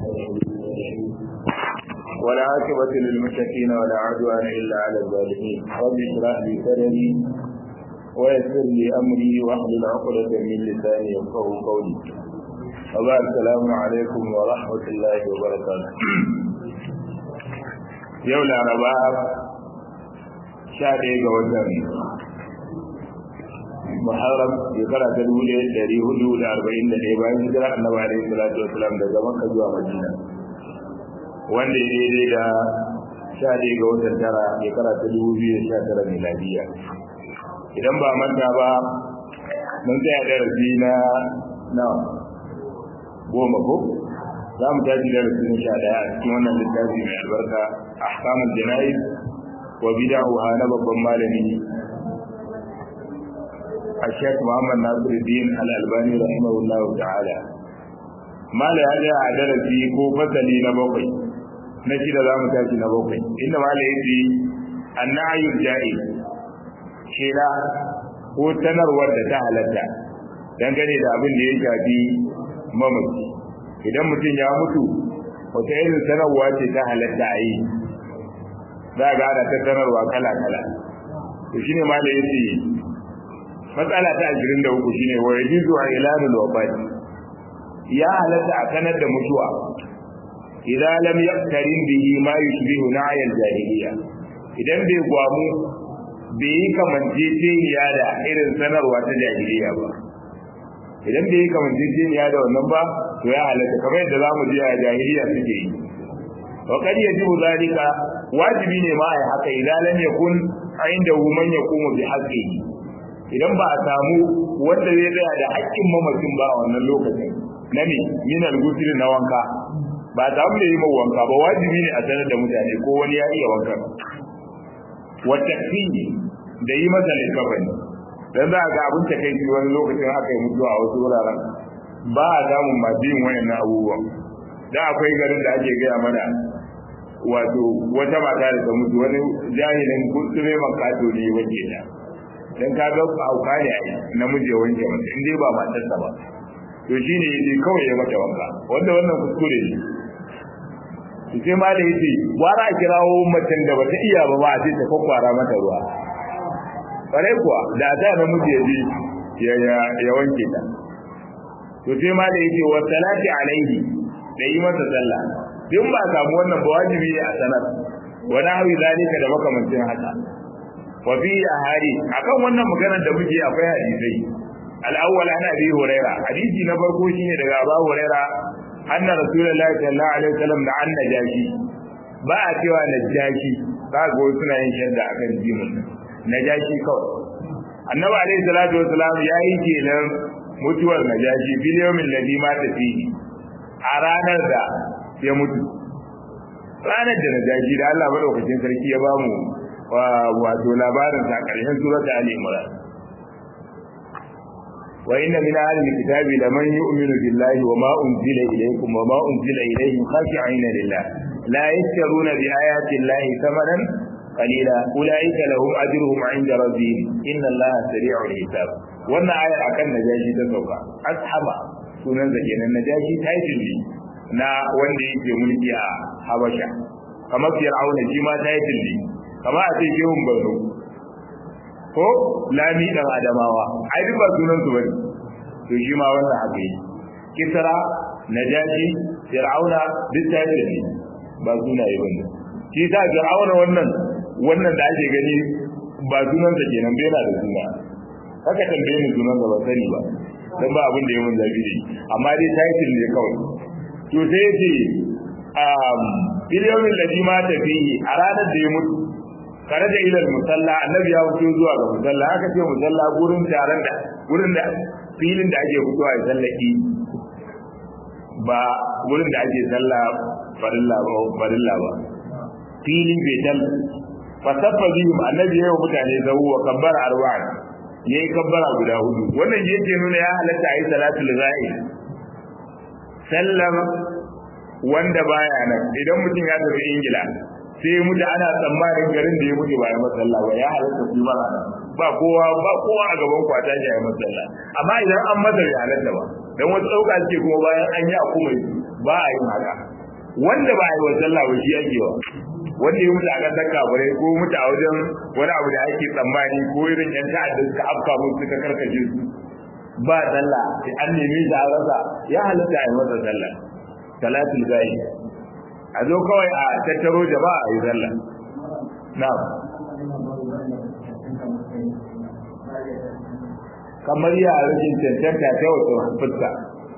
ولا عاقبة للمتقين ولا عدوان إلا على الظالمين رب اشرح لي صدري ويسر لي أمري واحلل عقدة من لساني يفقه قولي وبعد السلام عليكم ورحمة الله وبركاته يوم الأربعاء شهر ga watan Muharram shekara ta dubu ɗaya ɗari hudu da arba'in da ɗaya bayan hijira annabi alaihi salatu wasalam daga Makka zuwa Madina wanda ya daidai da sha ɗaya ga watan tara shekara ta dubu biyu da sha tara miladiya idan ba manta ba mun tsaya darasi na na goma ko za mu tashi darasi na sha ɗaya a cikin wannan littafi mai albarka ahkamul jana'iz wa bid'aha na babban malami الشيخ محمد ناصر الدين الألباني رحمه الله تعالى ما لا هذا عدل في كو فصلي نبوكي نشيد ذا متاكي نبوكي إنما لا يجي النعي الجائز شيلا ko sanarwar da ta halatta dangane da abin da ya shafi mamaci idan mutum ya mutu wata irin sanarwa ce ta halatta a yi za ga ana ta sanarwa kala-kala to shine ma da yace matsala ta 23 shine wa yajuzu ilanul wafat ya halatta a sanar da mutuwa idan lam yaqtarin bihi ma yushbihu na'y al-jahiliya idan bai gwamu bai yi kamanceceniya da irin sanarwa ta jahiliya ba idan bai yi kamanceceniya da wannan ba to ya halatta kamar yadda zamu ji a jahiliya suke yi wa kad yajibu zalika wajibi ne ma ai haka idan lam yakun inda man yaqumu bi haqqihi idan ba a samu wanda zai tsaya da haƙƙin mamacin ba a wannan lokacin na ne min al-ghusl na wanka ba a samu da yi mai wanka ba wajibi ne a sanar da mutane ko wani ya iya wanka wa takfini da yi masa likafani dan za ga abin ta kai wani lokacin aka yi mutuwa a wasu wuraren ba a samun masu yin wayannan abubuwan da akwai garin da ake gaya mana wato wata mata da ta mutu wani jahilin kutsure makato ne wake ta dan ka ga hauka ne ai namiji ya wanke mata in dai ba matarsa ba to shine yace kawai ya mata wanka wanda wannan kuskure ne to sai ma da yace gwara a kirawo macen da bata iya ba ba a ce ta kwakwara mata ruwa kare kuwa da ta namiji ya je ya ya wanke ta to sai ma da yace wa salati alaihi da yi masa sallah din ba samu wannan ba wajibi ne a sanar wa nahwi zalika da makamancin haka wa fi ahadi akan wannan maganar da muke akwai hadisai al-awwal ana abi huraira hadisi na farko shine daga abu huraira anna rasulullahi sallallahu alaihi wasallam da anna jashi ba a cewa najashi kaga wasu suna yin shadda akan jimin najashi kawai annabi alaihi salatu wasallam ya yi kenan mutuwar najashi bil yawmin ladhi mata fihi a ranar da ya mutu ranar da najashi da Allah madaukakin sarki ya bamu wato labarin sa ƙarshen surata Ali Imran wa inna min ahli alkitabi laman yu'minu billahi wa ma unzila ilaykum wa ma unzila ilayhim khashi'ina lillah la yashtaruna bi ayati llahi thamanan qalila ulaika lahum ajruhum 'inda rabbihim inna allaha sari'ul hisab wannan ayar akan najashi ta sauka ashaba sunan da kenan najashi title ne na wanda yake mulki a Habasha kamar Fir'auna shi ma title ne kama a ce shehun barno ko lami dan adamawa ai duk ba sunan su bane to shi ma wannan haka yi kisra najashi fir'auna duk ta yi ne ba sunaye bane shi ta fir'auna wannan wannan da ake gani ba sunan sa kenan bai na da suna haka tambaye ni sunan sa ba sani ba dan ba abin da ya mun zabi ne amma dai title ne kawai to sai yace um biliyomin ladhi ma tafihi a ranar da ya mutu kare da ilal musalla annabi ya fito zuwa ga musalla aka ce musalla gurin taron da gurin da filin da ake fitowa a sallaki ba gurin da ake salla farilla ba farilla ba filin betal fa sabba bihim annabi ya yi mutane zawu wa kabbara arba'in yayi kabbara guda hudu wannan yake nuna ya halatta ayi salatul ghaib sallama wanda baya nan idan mutum ya tafi ingila sai mutu ana tsammanin garin da ya mutu ba ya masalla ba ya halatta su mara ba kowa ba kowa a gaban kwata ya yi masalla amma idan an masa ya halatta ba dan wasu dauka ce kuma bayan an yi a kuma ba a yin haka wanda ba a yi wa sallah ba shi ake wa wanda ya mutu a ƙasar kafirai ko mutu a wajen wani abu da ake tsammani ko irin yan ta'adda suka afka musu suka karkace su ba sallah an nemi shi a rasa ya halatta a yi masa sallah salatul gayi a zo kawai a tattaro jama'a a yi sallah na'am kamar ya rikin cancanta ta wata fuska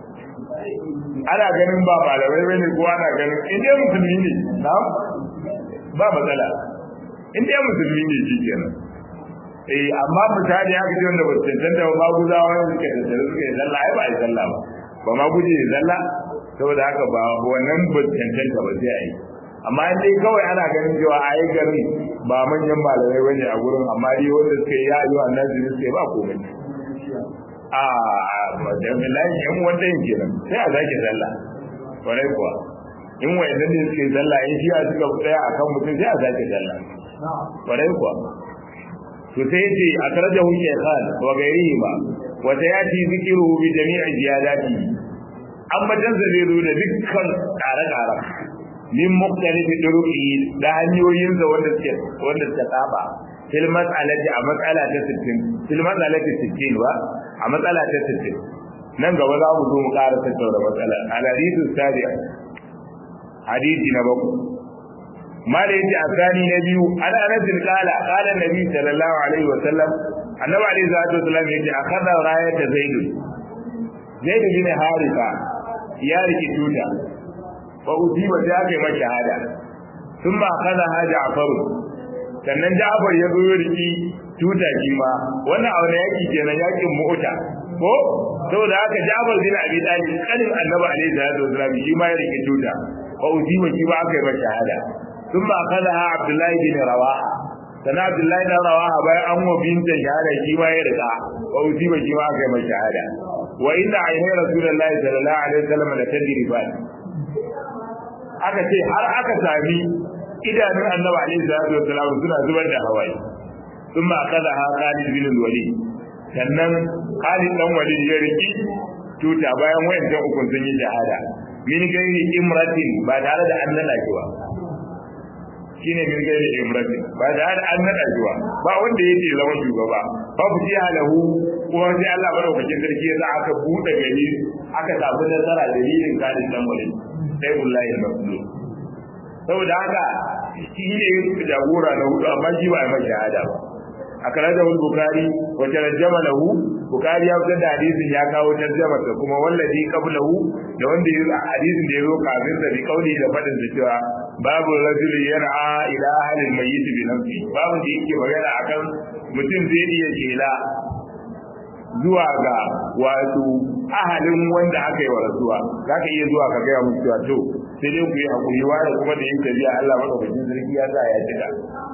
ana ganin ba malamai bane ko ana ganin in dai musulmi ne na'am ba matsala in dai musulmi ne shi kenan eh amma mutane haka ce wanda ba su cancanta ba guzawa ne suka tattara suka yi zalla ai ba a yi zalla ba ba ma guje yi zalla saboda haka ba wannan ba su cancanta ba sai a yi amma in dai kawai ana ganin cewa a yi garin ba manyan malamai bane a gurin amma dai wanda suka yi ya yi wa annabi suka yi ba komai a majami'ai yan wanda yin kenan sai a zaki zalla kwarai kuwa in wayannan ne suke zalla in shi a suka tsaya akan mutum sai a zaki zalla kwarai kuwa to sai yace akrajahu shaykhan wa ghayrihi ma wa sayati dhikruhu bi jami'i ziyadati amma dan zai zo da dukkan ƙare-ƙare min mukhtalifi turuqi da hanyoyin da wanda suke wanda suka saba fil mas'alati a matsala ta 60 fil mas'alati 60 wa a matsala ta 60 nan gaba za mu zo mu ƙara tattauna matsalar al-hadithu sabi'a hadisi na bakwai mala yace asani na biyu an anas bin qala qala nabi sallallahu alaihi wa sallam annabi alaihi salatu wasallam yace akhadha rayata zaid zaid bin harisa ya riki tuta fa usiba da aka yi masa shahada thumma akhadha ha ja'far sannan ja'far ya zo riki tuta shi ma wannan abu ne yaki kenan yakin mu'ta ko saboda haka ja'far bin abi talib kanin annabi alaihi salatu wasallam shi ma ya riki tuta fa usiba shi ma aka yi masa shahada ثم أخذها عبد الله بن رواحة sana Abdullahi dan Rawaha bayan an wa binta shahada shi ma ya rika wa usiba shi ma aka yi mai shahada wa inna ainihin Rasulullahi sallallahu alaihi wasallam da tadiri ba aka ce har aka sami idanun Annabi alaihi salatu wasallam suna zubar da hawaye thumma akhadha Khalid bin Walid sannan Khalid dan Walid ya riki tuta bayan wayancan ukun sun yi shahada min gairi imratin ba tare da an nada shi ba shine min gairi imrati ba da har an nada zuwa ba wanda yake zama shugaba ba ku ji halahu kuma sai Allah madaukakin sarki ya sa aka bude gari aka samu nasara dalilin kadin dan wani sai wallahi mabdu saboda haka shi ne jagora na hudu amma shi ba mai shahada ba akaraja wal bukari wa tarjama lahu bukari ya fitar da hadisin ya kawo tarjama sa kuma wallazi qablahu da wanda ya hadisin da ya zo kafin da bi kauli da fadin da cewa babu rajul yar'a ila ahli mayyit bi nafsi babu da yake magana akan mutum zai iya kela zuwa ga wato ahalin wanda aka yi wa rasuwa zaka iya zuwa ka gaya musu cewa to sai dai ku yi hakuri wa da kuma da yin tabiya Allah madaukakin sarki ya sa ya cika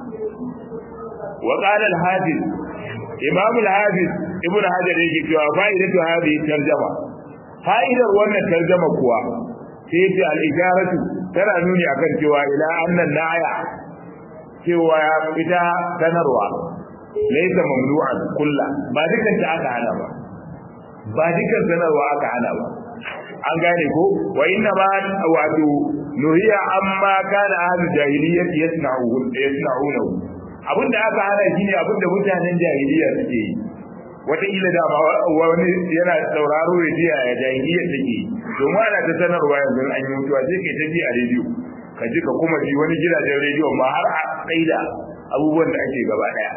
وقال الحافظ امام الحافظ ابن حجر yake cewa fa'idatu hadhihi tarjuma fa'idar wannan tarjuma kuwa sai ta al-ijaratu tana nuni akan cewa ila annan na'aya cewa ita sanarwa laysa mamnu'an kullu ba dukan ta aka hana ba ba dukan sanarwa aka hana ba an gane ko wa inna ma wato nuhiya amma kana ahlul jahiliyyati yasna'u yasna'unahu abin da aka hana shi ne abin da mutanen jahiliya suke yi wataƙila da ba wani yana sauraro da jiya ya jahiliya take domin ana ta sanarwa yanzu an yi mutuwa sai kai ta ji a rediyo ka ji ka kuma ji wani gidajen rediyo ma har a tsaida abubuwan da ake gaba ɗaya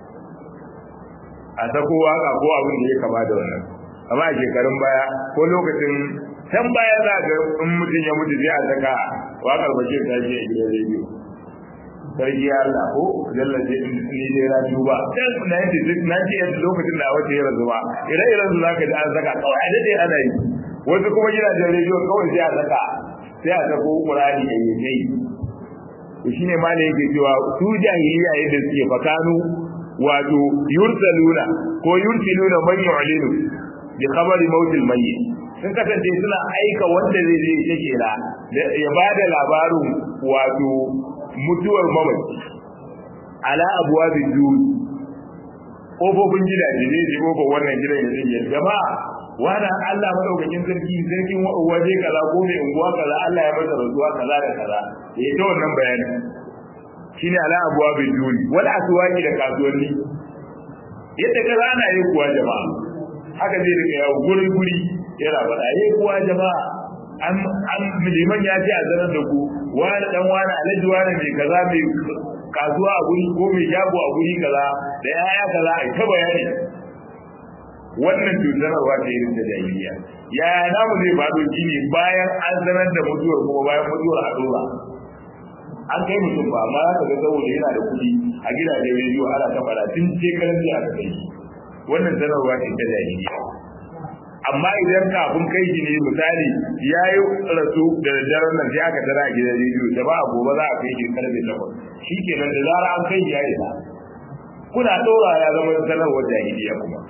a sako waka ko abin da ya kama da wannan amma a shekarun baya ko lokacin can baya za ga in mutum ya mutu sai a saka wakar bashir ta ce a gidan rediyo sarki ya Allah ko jalla ce ni dai na duba dan na yi na ce lokacin da wace ya razu ba ire iren su zaka ji an saka kawai a dade ana yi wasu kuma gidajen rediyo kawai sai a saka sai a sako Qur'ani da yake to shine malai yake cewa su jahiliya yadda suke fakanu wato yursaluna ko yursiluna man yu'linu bi khabari mautil mayyit sun kasance suna aika wanda zai je ya kela ya bada labarin wato mutuwar mamaci ala abuwa da juri ƙofofin gidaje ne da ƙofar wannan gidan ya zai jama'a wani Allah madaukakin sarki sarkin waje kaza ko mai unguwa kaza Allah ya masa rasuwa kaza da kaza ya ta wannan bayani shine ala abuwa bin duni wal aswaqi da kasuwanni yadda kaza ana yi kuwa jama'a haka zai rika yawo guri guri yana faɗa yi kuwa jama'a an an liman ya ce a zanar da ku wani dan wani alaji wani mai kaza mai kasuwa a guri ko mai jago a guri kaza da yaya kaza a ta bayani wannan cutarwa ce irin da jahiliya yaya namu zai faɗo shi ne bayan an sanar da mutuwar kuma bayan mutuwar a dora an kai mutum ba amma za ka ga saboda yana da kuɗi a gidajen rediyo ana ta fara tun shekaran jiya aka kai shi wannan sanarwa ce ta jahiliya amma idan kafin kai shi ne misali ya yi rasu da daren nan sai aka tara a gidan rediyo da ba a gobe za a kai shi karfe takwas shi kenan da zara an kai shi ya isa kuna ɗora ya zama sanarwar jahiliya kuma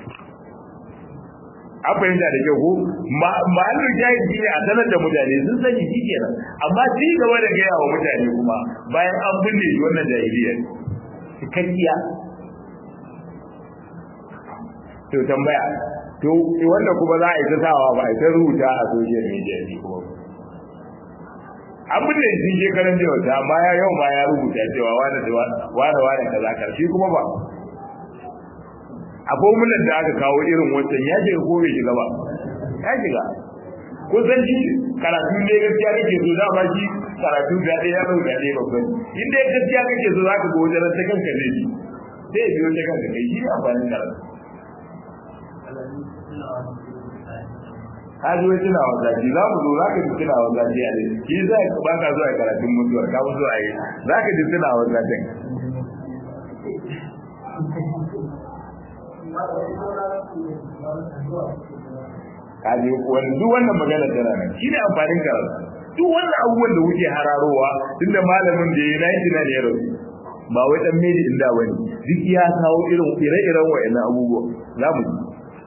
an fahimta da kyau ko ma'anar jahilci ne a sanar da mutane sun sani shi kenan amma ci gaba da gaya wa mutane kuma bayan an binne shi wannan jahiliyar cikakkiya to tambaya to wanda kuma za a yi ta sawa ba a yi ta rubuta a social media ne kuma an binne shi shekaran da wata amma ya yau ma ya rubuta cewa wani wani wani kaza karshe kuma ba a formulan da aka kawo irin wancan ya shiga ko bai shiga ba ya shiga ko san shi karatu ne gaskiya kake so da ba shi karatu da ɗaya ya ɗauka ɗaya babban in dai gaskiya kake so za ka ga wajen ta kanka zai ji sai ya biyo ta kanka kai shi ne amfanin karatu ka ji wai tuna wa zaji za mu zo za ka ji tuna wa zaji a dai shi za ka ba ka zuwa karatun mutuwar ka mu zuwa yi za ka ji tuna wa zajin kaje wani duk wannan magana tana nan shi ne amfanin karatu duk wannan abubuwan da wuce hararowa tunda malamin da ya nayi na ne yaro ba wai dan medi inda bane duk ya kawo irin ire-iren wayannan abubuwa zamu ji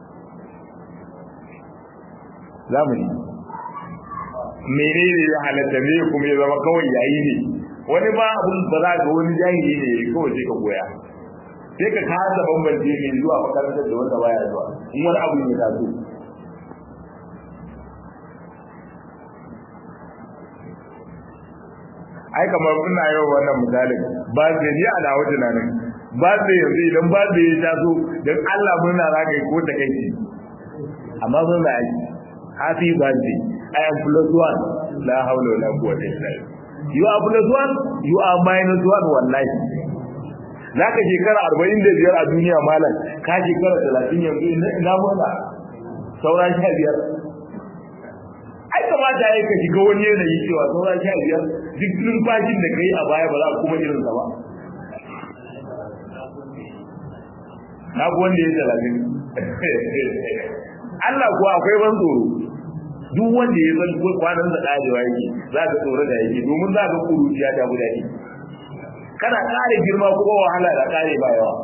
zamu ji menene ya halatta me kuma ya zama kawai yayi ne wani ba abun ba za ga wani jahili ne kawai sai ka koya sai ka kasa bambance mai zuwa makarantar da wanda baya zuwa in wani abu ya taso ai kamar ina yau wannan misalin ba zai ni a dawo tunanin ba zai yanzu idan ba zai ya taso don Allah murna za ka yi ko ta kai amma mun da ai happy birthday i am plus one la hawla wala quwwata illa billah you are plus one you are minus one wallahi za ka shekara arba'in da biyar a duniya malam ka shekara talatin yanzu ina murna sauran sha biyar ai kamata ya ka shiga wani yanayi cewa sauran sha biyar duk numfashin da kai a baya ba za a kuma irin sa ba na ku wanda ya talatin Allah kuwa akwai ban tsoro duk wanda ya san kwanan da karewa yake za ka tsoro da yake domin za ka kuruciya ta guda ne kana kare girma kuma wahala da kare ba yawa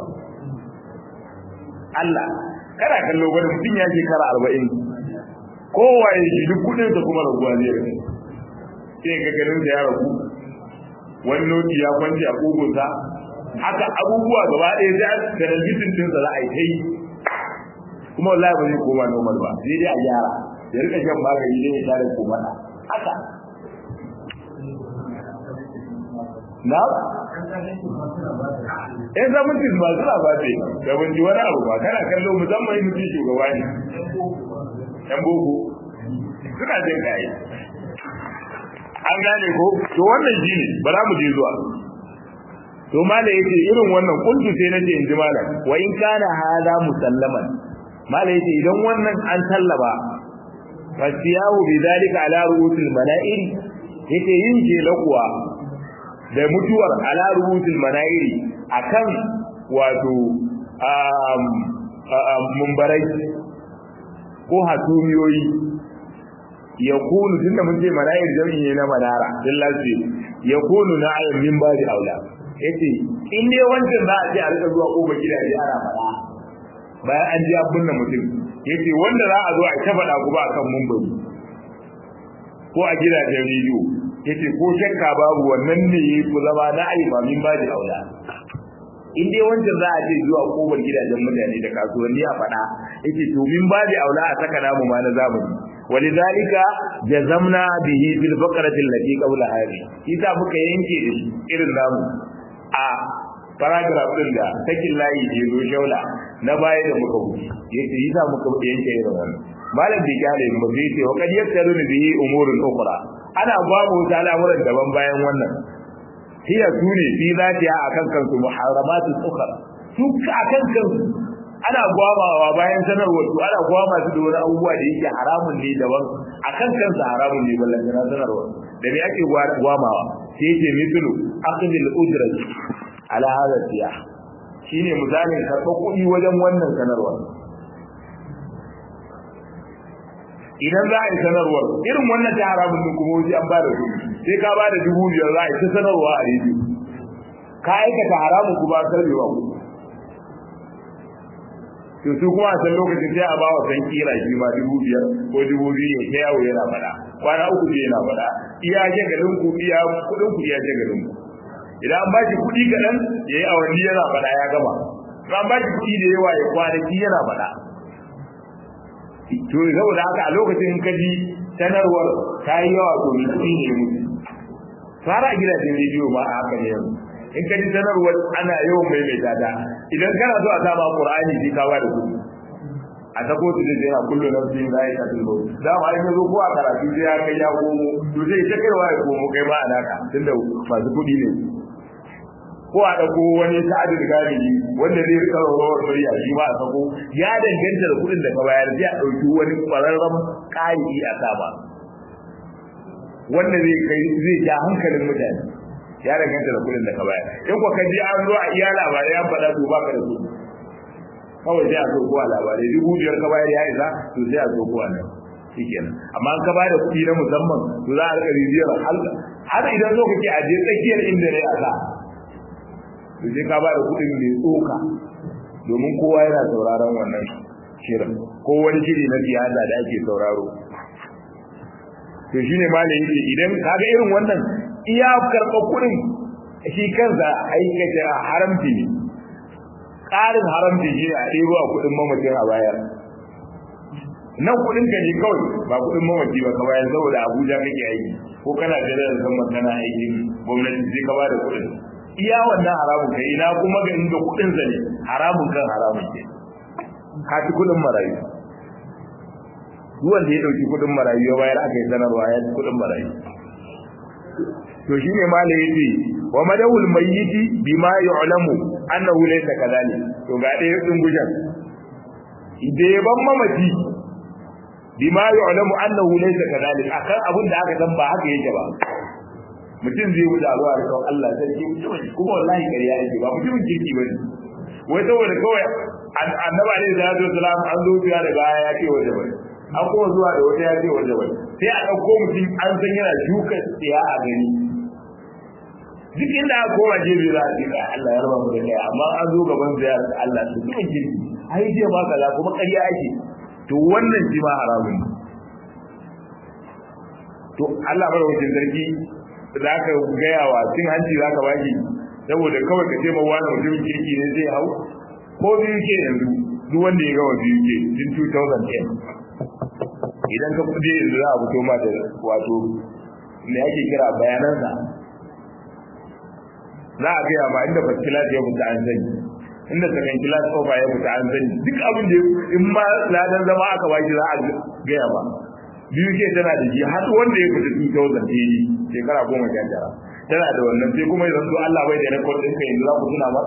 Allah kana kallo wani mutum ya shekara arba'in kowa ya shi duk kudin sa kuma raguwa zai rage sai ga ganin da ya ragu wani noti ya kwanci a kugunsa haka abubuwa gaba ɗaya sai an talabijin din sa za a yi ta yi kuma wallahi ba zai koma normal ba sai dai a gyara ya rika shan magani dai ya tare ko mana haka na in zaman tis ba suna ba ce da ban ji wani abu ba kana kallo musamman yi mutum shugaba ne yan boko suna jin kayi an gane ko to wannan shi ne ba za mu je zuwa to mala yace irin wannan kuntu sai nace in ji malam wa in kana hada musallaman mala yace idan wannan an sallaba fasiyahu bidalika ala ru'usil mala'iri yace yin jela kuwa da mutuwar ala ru'usil mala'iri akan wato um mumbarai ko hatumiyoyi ya kunu tunda mun ce mala'ir jami'i ne na manara dillahi ya kunu na'ayin min babi aula yace in dai wancan za a ce a rika zuwa kofar gidaje ana faɗa bayan an ji abun nan mutum yace wanda za a zo a ta faɗa kuma akan mumbari ko a gidajen rediyo yace ko shakka babu wannan ne ku zama na aimamin babi aula in dai wancan za a ce zuwa kofar gidajen mutane da kasuwanni a faɗa yace to min babi aula a saka namu ma na zamani ولذلك جزمنا به في الفقرة التي قبل هذه إذا muka yanke da shi irin namu a paragraph din da sakin layi je zo shaula na baya da muka wuce yace yasa muka yanke irin wannan malam bi kale mu sai ce wa kad yaktaru bihi umurun ukhra ana babu ta al'amuran daban bayan wannan hiya sune fi zatiya akan kansu muharramatu ukhra su akan kansu ana gwamawa bayan sanarwar to ana gwama su da wani abubuwa da yake haramun ne daban akan kansa haramun ne ballan kana sanarwar da me ake gwamawa sai yake mithlu aqdil ujrat ala hada siyah shine misalin karɓar kuɗi wajen wannan sanarwar idan za a yi sanarwar irin wannan ta haramun ne kuma wajen an ba da kuɗi sai ka ba da dubu biyar za a yi ta sanarwa a rediyo ka aikata haramun kuma karbewa kuɗi to su kuma a san lokacin sai a ba wa san kira shi ma dubu biyar ko dubu biyu ya ta yawo yana faɗa kwana uku ne yana faɗa iya jagalin ku iya kuɗin ku iya jagalin ku idan an ba shi kuɗi kaɗan ya yi awanni yana faɗa ya gama an ba shi kuɗi da yawa ya kwanaki yana faɗa to saboda haka a lokacin ka ji sanarwar ta yi yawa to mai kuɗi ne mutu fara gidajen rediyo ma a haka ne yanzu in ka ji sanarwar ana yawan maimaita ta idan kana so a sama qur'ani sai ka bada kuɗi a ta kotu da yana kullu nafsin za'iqatul maut da ma in zo ko a karatu sai ya kai ya komo to sai ta kaiwa ya komo kai ma alaka tunda masu kuɗi ne ko a dauko wani sa'adu da galibi wanda zai rika rawar murya shi ma a sako ya danganta da kuɗin da ka bayar sai a dauki wani kwararren ƙari a sama wanda zai kai zai ja hankalin mutane ya danganta da kudin da ka bayar in ko ka ji an zo a iya labarai an faɗa to baka da su kawai sai a zo ko a labarai dubu biyar ka bayar ya isa to sai a zo ko a nan shikenan amma an ka bada kuɗi na musamman to za a rika rijiyar har idan zo kake a je tsakiyar inda ne a sa to sai ka bada kuɗin mai tsoka domin kowa yana sauraron wannan shirin ko wani shiri na siyasa da ake sauraro to shine malamin yake idan kaga irin wannan iya karɓar kuɗin shi kansa aikata haramci ne ƙarin haramci shi a ɗebo a kuɗin mamacin a bayar nan kuɗin ka ne kawai ba kuɗin mamaci ba ka bayar saboda abuja kake aiki ko kana jira da zama kana aikin gwamnati sai ka bada kuɗin iya wannan haramun kai ina kuma ga inda kuɗin sa ne haramun kan haramun ke ka ci kuɗin marayu duk wanda ya ɗauki kuɗin marayu ya bayar aka yi sanarwa ya ci kuɗin marayu to shine mala yace wa madawul mayyiti bima yu'lamu annahu laysa kadhalik to ga dai din gujan ide ban mamaci bima yu'lamu annahu laysa kadhalik akan abin da aka san ba haka yake ba mutum zai wuce zuwa da kawai Allah sarki mutum kuma wallahi kariya yake ba mutumin kirki bane wai saboda kawai annabi alaihi salatu wasalam an zo biya daga ya ce waje bane an kuma zuwa da wata ya ce waje bane sai a dauko mutum an san yana shuka tsiya a gani duk inda aka koma jebi za a tsira Allah ya raba mu da kai amma an zo gaban ziyar Allah su kuma kirki ai je ba kaza kuma ƙarya ake to wannan shi ma haramun ne to Allah bar wajen sarki za ka gaya wa cin hanci za ka baki saboda kawai ka ce ma wani mutumin kirki ne zai hau ko biyu ke yanzu duk wanda ya gawa biyu ke tun 2010 idan ka kuje yanzu za a fito ma da wato me ake kira bayanansa za a gaya ma inda first class ya fita an sani inda second class over ya fita an sani duk abin da in ma ladan zama aka baki za a gaya ba biyu ke tana da shi har wanda ya fita 2000 ne shekara goma sha tara tana da wannan sai kuma yanzu Allah bai da rekod ɗinka yanzu za ku tuna ba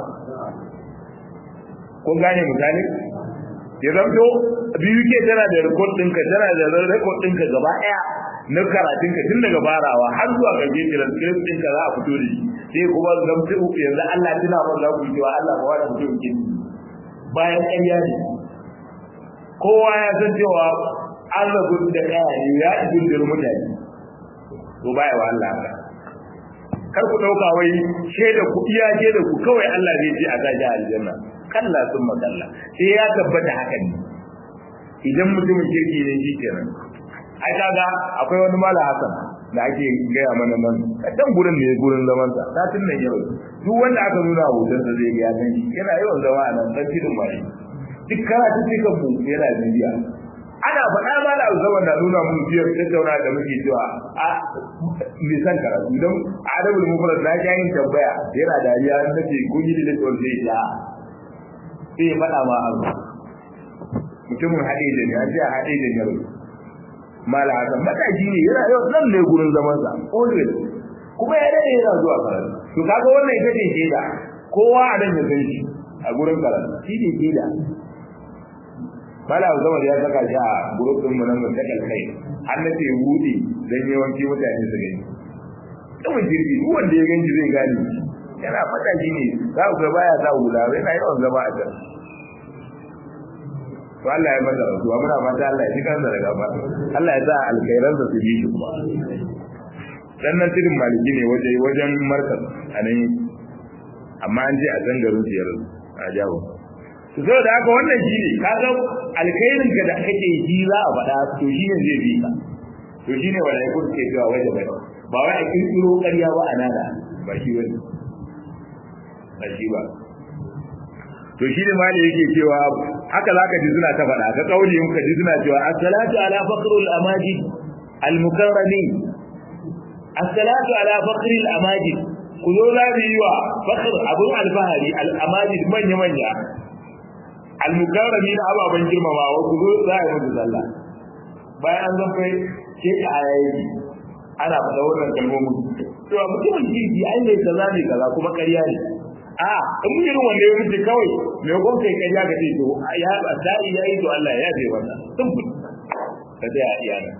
kun gane misali ya zamto biyu ke tana da rekod ɗinka tana da rekod ɗinka gaba ɗaya na karatunka tun daga farawa har zuwa ƙarshe transcript ɗinka za a fito da shi sai kuma zamto yanzu Allah tuna ba za ku yi cewa Allah ba wani mutum ke bayan ƙarya ne kowa ya san cewa an rabu da kaya ne ya ibin da mutane to baya wa Allah kar ku dauka wai shaida ku iya shaida ku kawai Allah zai ce a gaji aljanna kalla sun makalla sai ya tabbata haka ne idan mutumin kirki ne shi kenan ai kaga akwai wani mala hasan da ake gaya mana nan a can gurin ne gurin zaman sa satin nan yau duk wanda aka nuna hoton sa zai ga ya san shi yana yawan zama a nan dan tidin mai duk karatu sai kan mu yana bibiya ana faɗa ma da zaman da nuna mun biyar tattauna da muke cewa a me san karatu don adabul mufrad na ga yin tambaya yana dariya nace kun yi da tsawon zai ya sai ya faɗa ma abu mutumin haɗe da ne an ce haɗe da ne mala hasan matashi ne yana yau nan ne gurin zaman sa always kuma ya dade yana zuwa karatu to kaga wannan ita ce shaida kowa a nan ya san shi a gurin karatu shi ne shaida mala zama ya saka shi a gurin din mu nan mun ta kai har na ce wudi dan yawanci mutane su gani kuma jirgi duk wanda ya ganci zai gane yana matashi ne za ku ga baya sa hula yana yawan zama a can to Allah ya masa rasuwa muna fata Allah ya ji kansa daga ba Allah ya sa alkhairan sa su bi shi kuma dan nan tudin maliki ne waje wajen markaz anan amma an je a san garin su yanzu a jawo to saboda haka wannan shi ne kaga alkhairin ka da kake ji za a faɗa to shi ne zai bi ka to shi ne wanda ya kuka ke cewa waje bai ba wai a kirkiro ƙarya ba a nada ba shi wani ba shi ba to shi ne malai yake cewa haka zaka ji suna ta faɗa ka kauli in ka ji suna cewa as-salatu ala faqrul amajid al-mukarramin as-salatu ala faqril amajid ku zo za mu yi wa fakr abun alfahari al-amajid manya manya al-mukarramin ababan girmamawa ku zo za a yi musu sallah bayan an zan kai ke ka ayayi ana faɗa wannan kalmomin cewa mutumin kirki ai ne kaza ne kaza kuma ƙarya ne a in irin wanda ya wuce kawai mai gon kai kai ya gace to ya dai ya yi to Allah ya bai wannan simple ka da iya nan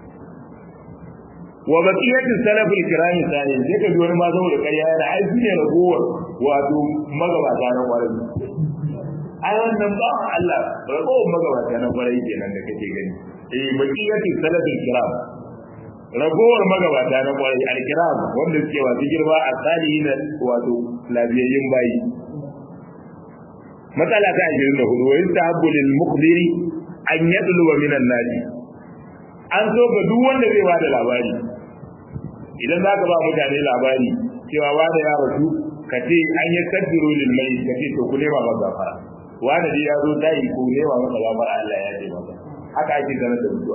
wa baqiyatu salaf al-kiram sani sai ka ji wani ma saboda ƙarya yana ai su ne ragowar wato magabata na kwarai ai wannan ba Allah ragowar magabata na kwarai kenan da kake gani eh baqiyatu salaf al-kiram ragowar magabata na kwarai alkiram wanda suke wasu girma a salihin wato labiyayyun bayi matsala ta 24 wa yastahabbu lil mukhbiri an yadluwa min an-nadi an so ga duk wanda zai bada labari idan zaka ba mutane labari cewa wanda ya rasu ka ce an yi kaddiru lil mai ka ce to ku nema masa gafara wanda dai ya zo dai ku nema masa gafara Allah ya ce masa haka ake sanar da mutuwa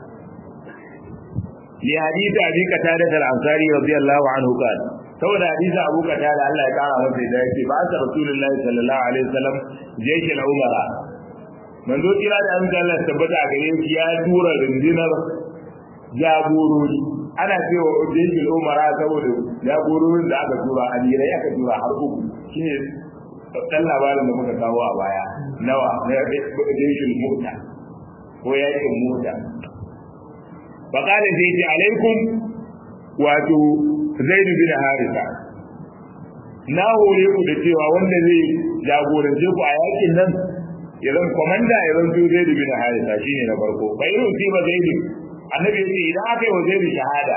لحديث أبي قتادة الأنصاري رضي الله عنه قال saboda hadisi Abu Qatada Allah ya kara masa da yake ba sa Rasulullahi sallallahu alaihi wasallam jeshi na Umara manzo kira da an Allah tabbata a gare shi ya tura rundunar jagorori ana cewa jeshi Umara saboda jagororin da aka tura a jira aka tura har uku shine dan labarin da muka kawo a baya nawa na jeshi mota ko yakin mota فقال زيد عليكم واتو زيد بن حارثة na hore ku da cewa wanda zai jagorance ku a yakin nan ya zan komanda ya zan to zai bin harisa shine na farko bai rufi ba zai annabi yace idan aka yi wa zai shahada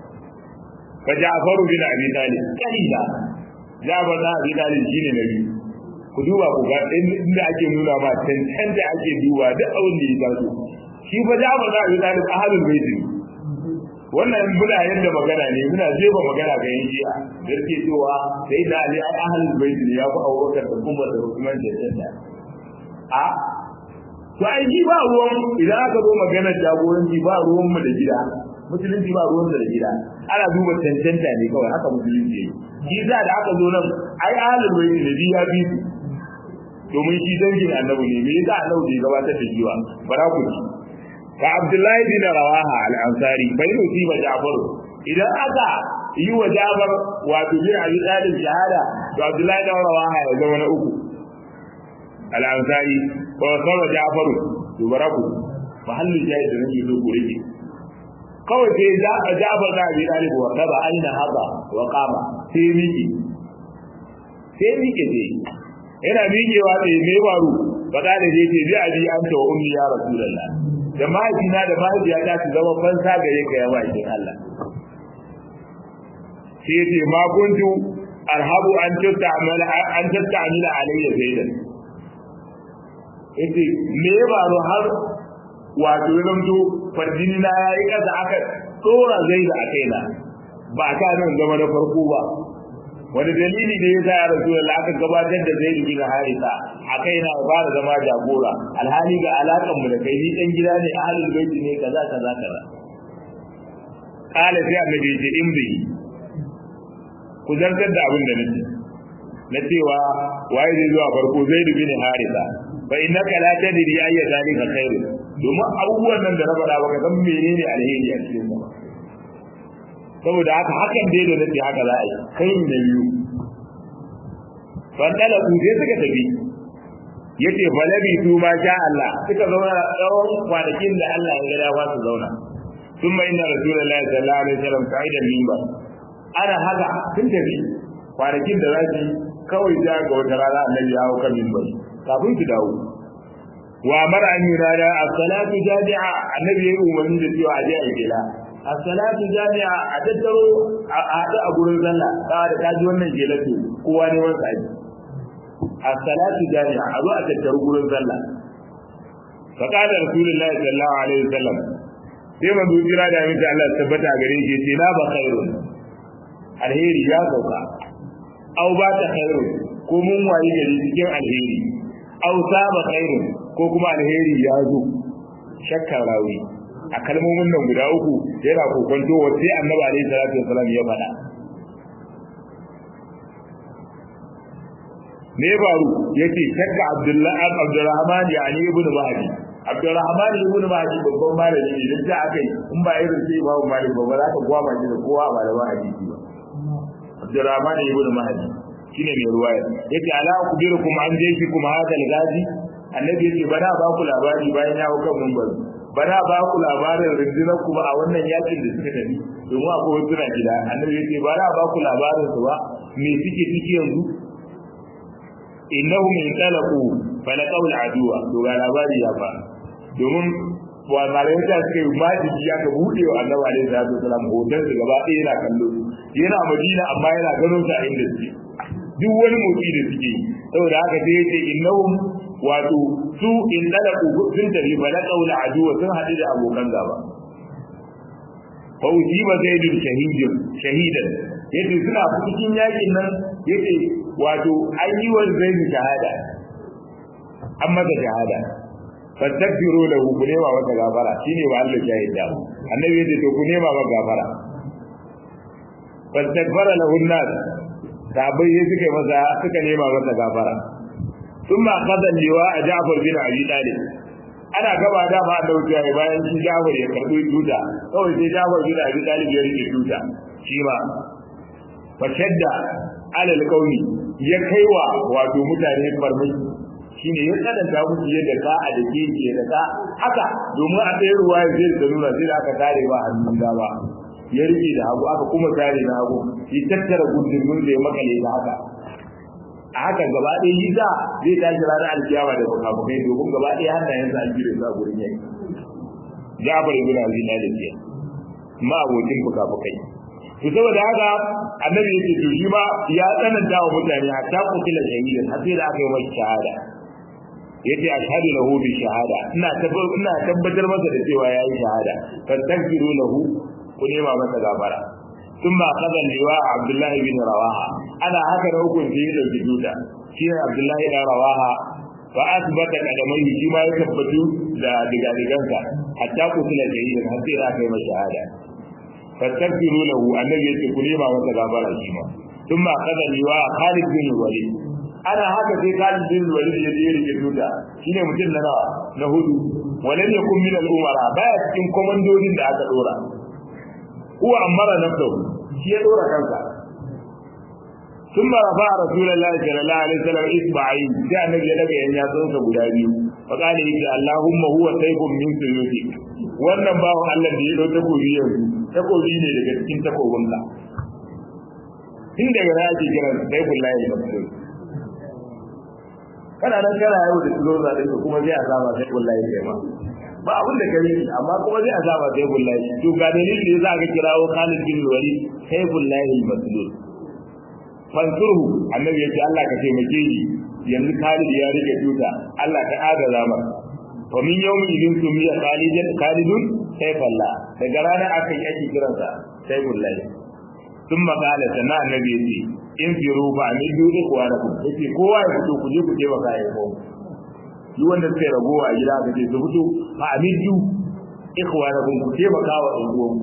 fa ja'faru bin abi talib kalila ja'far bin abi talib shine na biyu ku duba ku ga inda ake nuna ma tantance ake duba duk abin da ya taso shi fa Ja'far da Abi Talib ahlul bait wannan muna yadda magana ne muna jefa magana ga yan shi'a da ke cewa sai da Ali ai ahlul bait ne ya fi Abubakar da Umar da Uthman da Jannah a to ai ji ba ruwan idan aka zo magana jagoranci ba ruwan mu da gida musulunci ba ruwan da gida ana duba tantanta ne kawai haka musulunci yake shi za da aka zo nan ai ahlul bait ne ya bi domin shi dangin annabi ne me yasa annabi bai gabatar da jiwa bara ku ji ka Abdullahi bin Rawaha al-Ansari bai nufi ba Ja'far idan aka yi wa Ja'far wato bin Abi Talib shahada to Abdullahi bin Rawaha ya zama na uku al-Ansari wa sawa Ja'far to baraku mahallu jayi da nake so ku rike kawai sai da Ja'far da Abi Talib wa saba aina haka wa qama sai miki sai miki sai yana miƙewa sai me faru ba da zai ce bi abi anta wa ummi ya rasulullah da mahaifina da mahaifiyata su zama fansa gare ka ya bakin Allah sai yace ma kuntu arhabu an tastamala an tastamila alayya zaidan yace me ya baro har wato zamto farjini na yayi kasa aka dora zaidu a kaina ba ka nan zama na farko ba wani dalili da ya sa ya rasu da aka gabatar da zai bin harisa a kai na fara zama jagora alhali ga alakan mu da kai ni dan gida ne ahlul baiti ne kaza kaza kaza kala sai annabi ya ce in bi ku zartar da abin da nake na cewa waye zai zuwa farko zai bin harisa fa innaka la tadri ayya zalika khairu domin abubuwan nan da na faɗa baka san menene alheri a cikin sa saboda haka hakan dai da nake haka za a yi kai ne biyu fandala ku sai suka tafi yace falabi su ma sha Allah suka zauna tsawon kwanakin da Allah ya gada ba su zauna ثم إن رسول الله صلى الله عليه وسلم قائد المنبر أنا هذا sun tafi kwanakin da za su kawai ja ga wata rana annabi ya hau kan minbar kafin su dawo wa mara an yi rana as-salatu jami'a annabi ya umarni da cewa a je a gida as-salatu jami'a a tattaro a haɗu a gurin sallah ka da ka ji wannan gelatu kowa ne wanda aji as-salatu jami'a a zo a tattaro gurin sallah fa qala rasulullahi sallallahu alaihi wasallam sai manzo jira da miki Allah tabbata gare shi ce na ba khairun alheri ya sauka aw ba ta khairun ko mun wayi gari cikin alheri aw saba khairun ko kuma alheri ya zo shakkar rawi a kalmomin nan guda uku yana kokonto wace annabi alaihi salatu wasallam ya faɗa me faru yace shakka abdullahi abdurrahman ya ali ibn mahdi abdurrahman ibn mahdi babban malami ne da akai in ba irin sai babu malik ba ba za ka gwama shi da kowa ba da hadisi ba abdurrahman ibn mahdi shine mai ruwaya yace ala kubirukum an jeshi kuma hadal gazi annabi yace bana ba ku labari bayan ya hukan mun bana ba ku labarin rundunar ku ba a wannan yakin da suka tafi domin akwai wasu na gida annabi yace bana ba ku labarin su ba me suke ciki yanzu innahum intalaqu falaqaw al'aduwa to ga labari ya fa domin wa malaika ta suka yi majiji ya ka bude wa annabi alaihi salatu wasalam hoton su gaba ɗaya yana kallo yana madina amma yana gano sa inda suke duk wani motsi da suke yi saboda haka sai yace innahum wato su in dalaku sun tafi falaqaw al'aduwa sun haɗu da abokan gaba fa ujiba zaidun shahidan shahidan yace suna cikin yakin nan yace wato ayyuwar zaidu shahada an masa shahada fastaghfiru lahu ku nema masa gafara shine wa Allah shahida annabi yace to ku nema masa gafara fastaghfara lahu an-nas sahabbai sai suka masa suka nema masa gafara thumma qada liwa a Ja'far bin Abi Talib ana gaba da ma da wuce bayan shi Ja'far ya karbi tuta kawai sai Ja'far bin Abi Talib ya rike tuta shi ma fashadda alal qaumi ya kaiwa wato mutane farmaki shine ya kadanta musu yadda ka a da ke da ka haka domin a ɗaya ruwa ya zai da nuna sai da aka tare ba hannun dama ya rike da hagu aka kuma tare na hagu ya tattara gundurmin da ya makale da haka a haka gaba ɗaya yi za zai tashi ranar alkiyama da fukafukai domin gaba ɗaya hannayensa an jire su a gurin yaki Jafar ibn Abi Talib ke ma abokin fukafukai to saboda haka annabi yake to shi ma ya tsananta wa mutane hatta kutila shahidan har sai da aka yi masa shahada yace ashhadu lahu bi shahada ina tabbatar ina tabbatar masa da cewa yayi shahada fastaghfiru lahu ku nema masa gafara thumma qada liwa abdullahi bin rawaha ana haka da hukunci ya dauki duta shi ne abdullahi bin rawaha fa asbata kadamai shi ma ya tabbatu da digadigansa hatta kutila shahidan har sai da aka yi masa shahada fastaghfiru lahu annabi yace ku nema masa gafara shi ma thumma qada liwa khalid bin walid ana haka sai Khalid bin Walid ya je rike tuta shine mutum na nawa na hudu walam yakun min al-umara baya cikin komandodin da aka dora huwa amara nafsuhu shi ya dora kansa ثم رفع رسول الله صلى الله عليه وسلم اصبعين جاء النبي daga yan yatsunsa guda biyu فقال يجي اللهم هو سيف من سيوفك wannan bawan Allah da ya dau takobi yanzu takobi ne daga cikin takobinka tun daga na ake kiran saifullahi masrur kana nan kana yau da tuzo za ka kuma zai azaba sai wallahi kai ma ba abin da kare amma kuma zai azaba sai wallahi to ga dalilin da yasa ka kirawo Khalid bin Walid sai wallahi al-maslul fansurhu annabi yace Allah ka taimake shi yanzu Khalid ya rike tuta Allah ta agaza masa wa min yawmi idin sumiya khalidan khalidun sayfallah daga ranar aka yi ake kiransa saifullahi sun makala sannan annabi ya ce in firu ba a midu ikuwa da kuma yace kowa ya fito ku je ku je baka ya ko duk wanda suka ragowa a gida ka ce su fito ba a midu ikuwa da kuma ku je baka wa ɗan uwan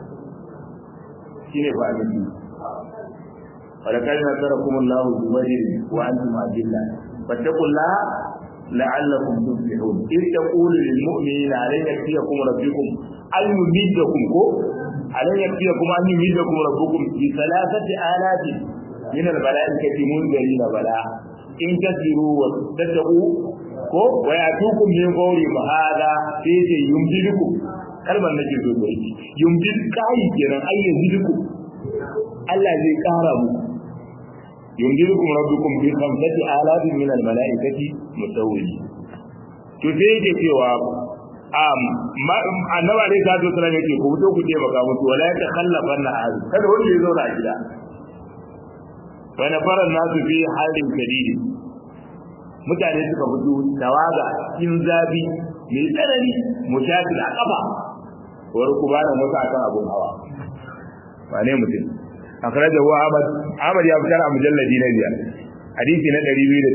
shine ba a midu ولقد نصركم الله ببدر وانتم اذله فاتقوا الله لعلكم تفلحون إذ تقول للمؤمنين علينا يكفيكم ربكم أن يمدكم كو علينا يكفيكم أن يمدكم ربكم بثلاثة آلاف من الملائكة منذرين بلاء إن تسيروا وتتقوا ko wa yatukum min qawli hada sai ce yumdidukum kalmar nake so ko yumdid kai kenan ai yumdidukum Allah zai kara mu yumdidukum rabbukum bi khamsati alafin min al malaikati musawwili to sai yake cewa um annabi alaihi salatu wasallam yake ku fito ku je baka mutu wala ya takhallafa na hali kada wanda ya zauna a gida fa na fara nasu fi halin kadidi mutane suka fito tawaga cikin zabi mai tsanani mushafil a kafa wani kuma da mutu akan abun hawa wane mutum akhrajahu Ahmad Ahmad ya fitar a mujalladi na biyar hadisi na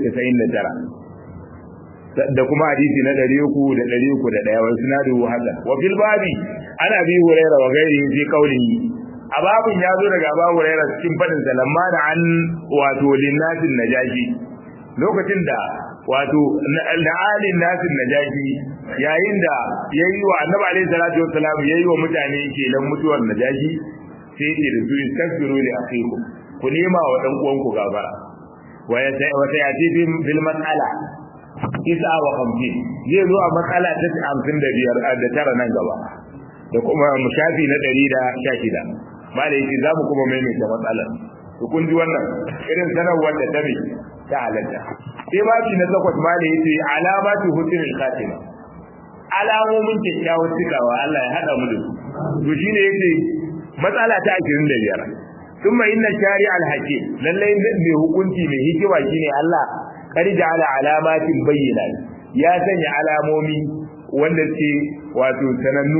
299 da kuma hadisi na 300 da 301 wa sunadu hada wa fil babi ana bi hurairah wa gairi fi qawlihi a babun ya zo daga Abu Hurairah cikin fadin sa lamma da an wato linnasin najashi lokacin da wato da alin nasin najashi yayin da yayi wa annabi alaihi salatu wassalam yayi wa mutane kelan mutuwar najashi sai ce da su istaghfiru li akhikum ku nema wa dan uwanku gafara wa ya sai wata ya ce bil mas'ala isa wa khamsin zai zo a matsala ta 55 da tara nan gaba da kuma mushafi na 116 malai yace za mu kuma maimaita matsalar to kun ji wannan irin sanarwar da ta ta halatta sai babi na takwas malai yace alamatu husnul khatima alamomin kyakkyawar cikawa Allah ya hada mu da su to shine yace matsala ta 25 thumma inna shari' al-hakim lalle mai hukunci mai hikima shine Allah kar ja'ala alamatin bayyinat ya sanya alamomi wanda ce wato sanannu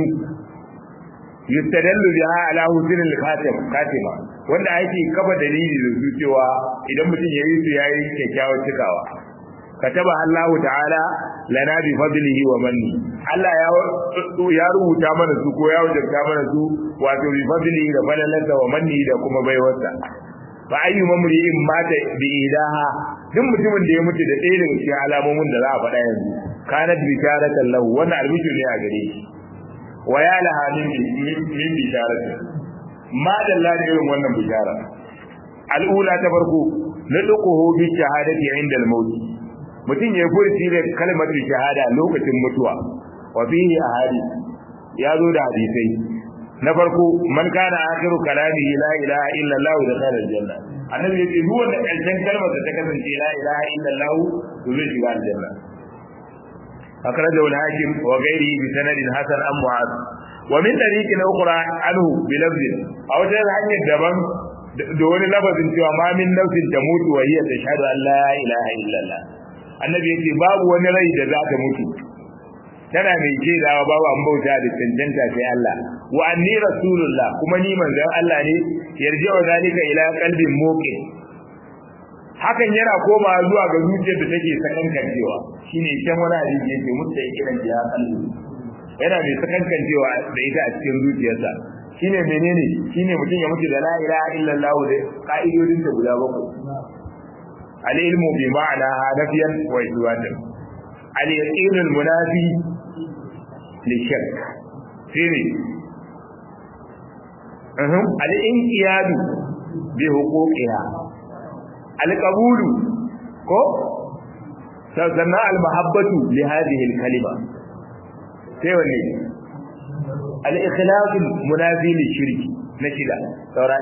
yustadallu biha ala husn al-khatim khatima wanda ake kafa dalili da su cewa idan mutum yayi su yayi kyakkyawar cikawa kataba Allah ta'ala lana bi fadlihi wa manni Allah ya ya rubuta mana su ko ya wajabta mana su wato bi fadlihi da falalarsa wa manni da kuma baiwarsa fa ayyu mamri'in mata bi ilaha duk mutumin da ya mutu da ɗaya daga cikin alamomin da za a faɗa yanzu kanat bisharatan lahu wannan albishir ne a gare shi wa ya laha min min bisharati ma dalla da irin wannan bishara al'ula ta farko naduquhu bi shahadati inda al-maut mutum ya furci da kalmar shahada lokacin mutuwa wa fihi ahadith ya zo da hadisai na farko man kana akhiru kalamihi la ilaha illa allah da khala aljanna annabi yace duk wanda karshen kalmar ta kasance la ilaha illa allah to zai shiga aljanna akhrajahu al-hakim wa ghayrihi bi sanadin hasan am mu'az wa min tariqin ukhra anhu bi lafzin aw ta hanyar daban da wani lafazin cewa ma min nafsin tamutu wa hiya tashhadu an la ilaha illa allah annabi yace babu wani rai da za ta mutu tana mai shaidawa babu an bauta da cancanta sai Allah wa anni rasulullah kuma ni manzon Allah ne yarji'u zalika ila qalbin muqin hakan yana koma zuwa ga zuciyar da take sakankancewa shine can wani hadisi yake mutta kiran ya qalbi yana mai sakankancewa da ita a cikin zuciyarsa shine menene shine mutum ya mutu da la ilaha illallah da ka'idodin da guda bakwai al-ilmu bi ma'ana nafiyan wa isbatan al-yaqin al-munafi للشك فيني أهم الانقياد بحقوقها القبول كو سنة المحبة لهذه الكلمة سيوني الإخلاص المنافي للشرك نشدا سورة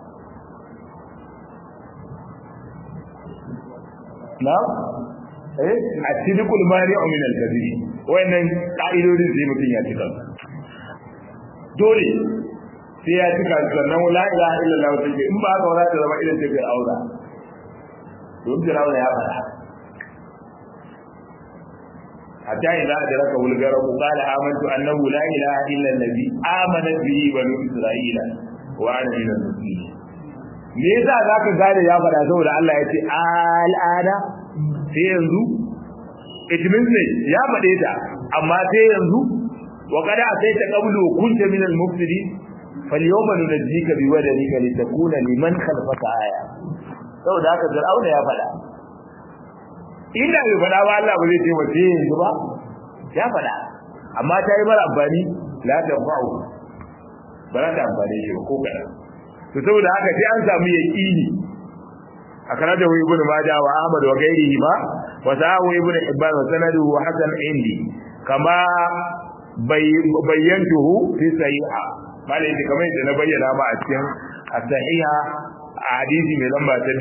نعم eh at-sidqul mani'u min al-kadhib wayannan ka'idodin sai mutum ya cika dole sai ya cika sannan la ilaha illallah take in ba ka wala da zama idan take aura don Fir'auna ya fara hatta idza adraka wulgara qala amantu annahu la ilaha illa allazi amana bihi banu isra'ila wa ana min al-muslimin me yasa zaka gane ya fada saboda Allah ya ce al'ada sai yanzu it means ne ya fade ta amma sai yanzu wa kada asaita qablu kunta min al-mufsidin falyawma nunajjika biwadanika litakuna liman khalfaka aya saboda haka Fir'auna ya fada inda bai fada ba Allah ba zai ce wace yanzu ba ya fada amma ta yi mara amfani la ta fa'u ba za ta amfane shi ba ko kada to saboda haka sai an samu yaqini akara da ibn majah wa ahmad wa ghairihi ma wa sahu ibn hibban wa sanaduhu hasan indi kama bayyantuhu fi sahiha malai da kamar yadda na bayyana ma a cikin as-sahiha a hadisi mai lamba ta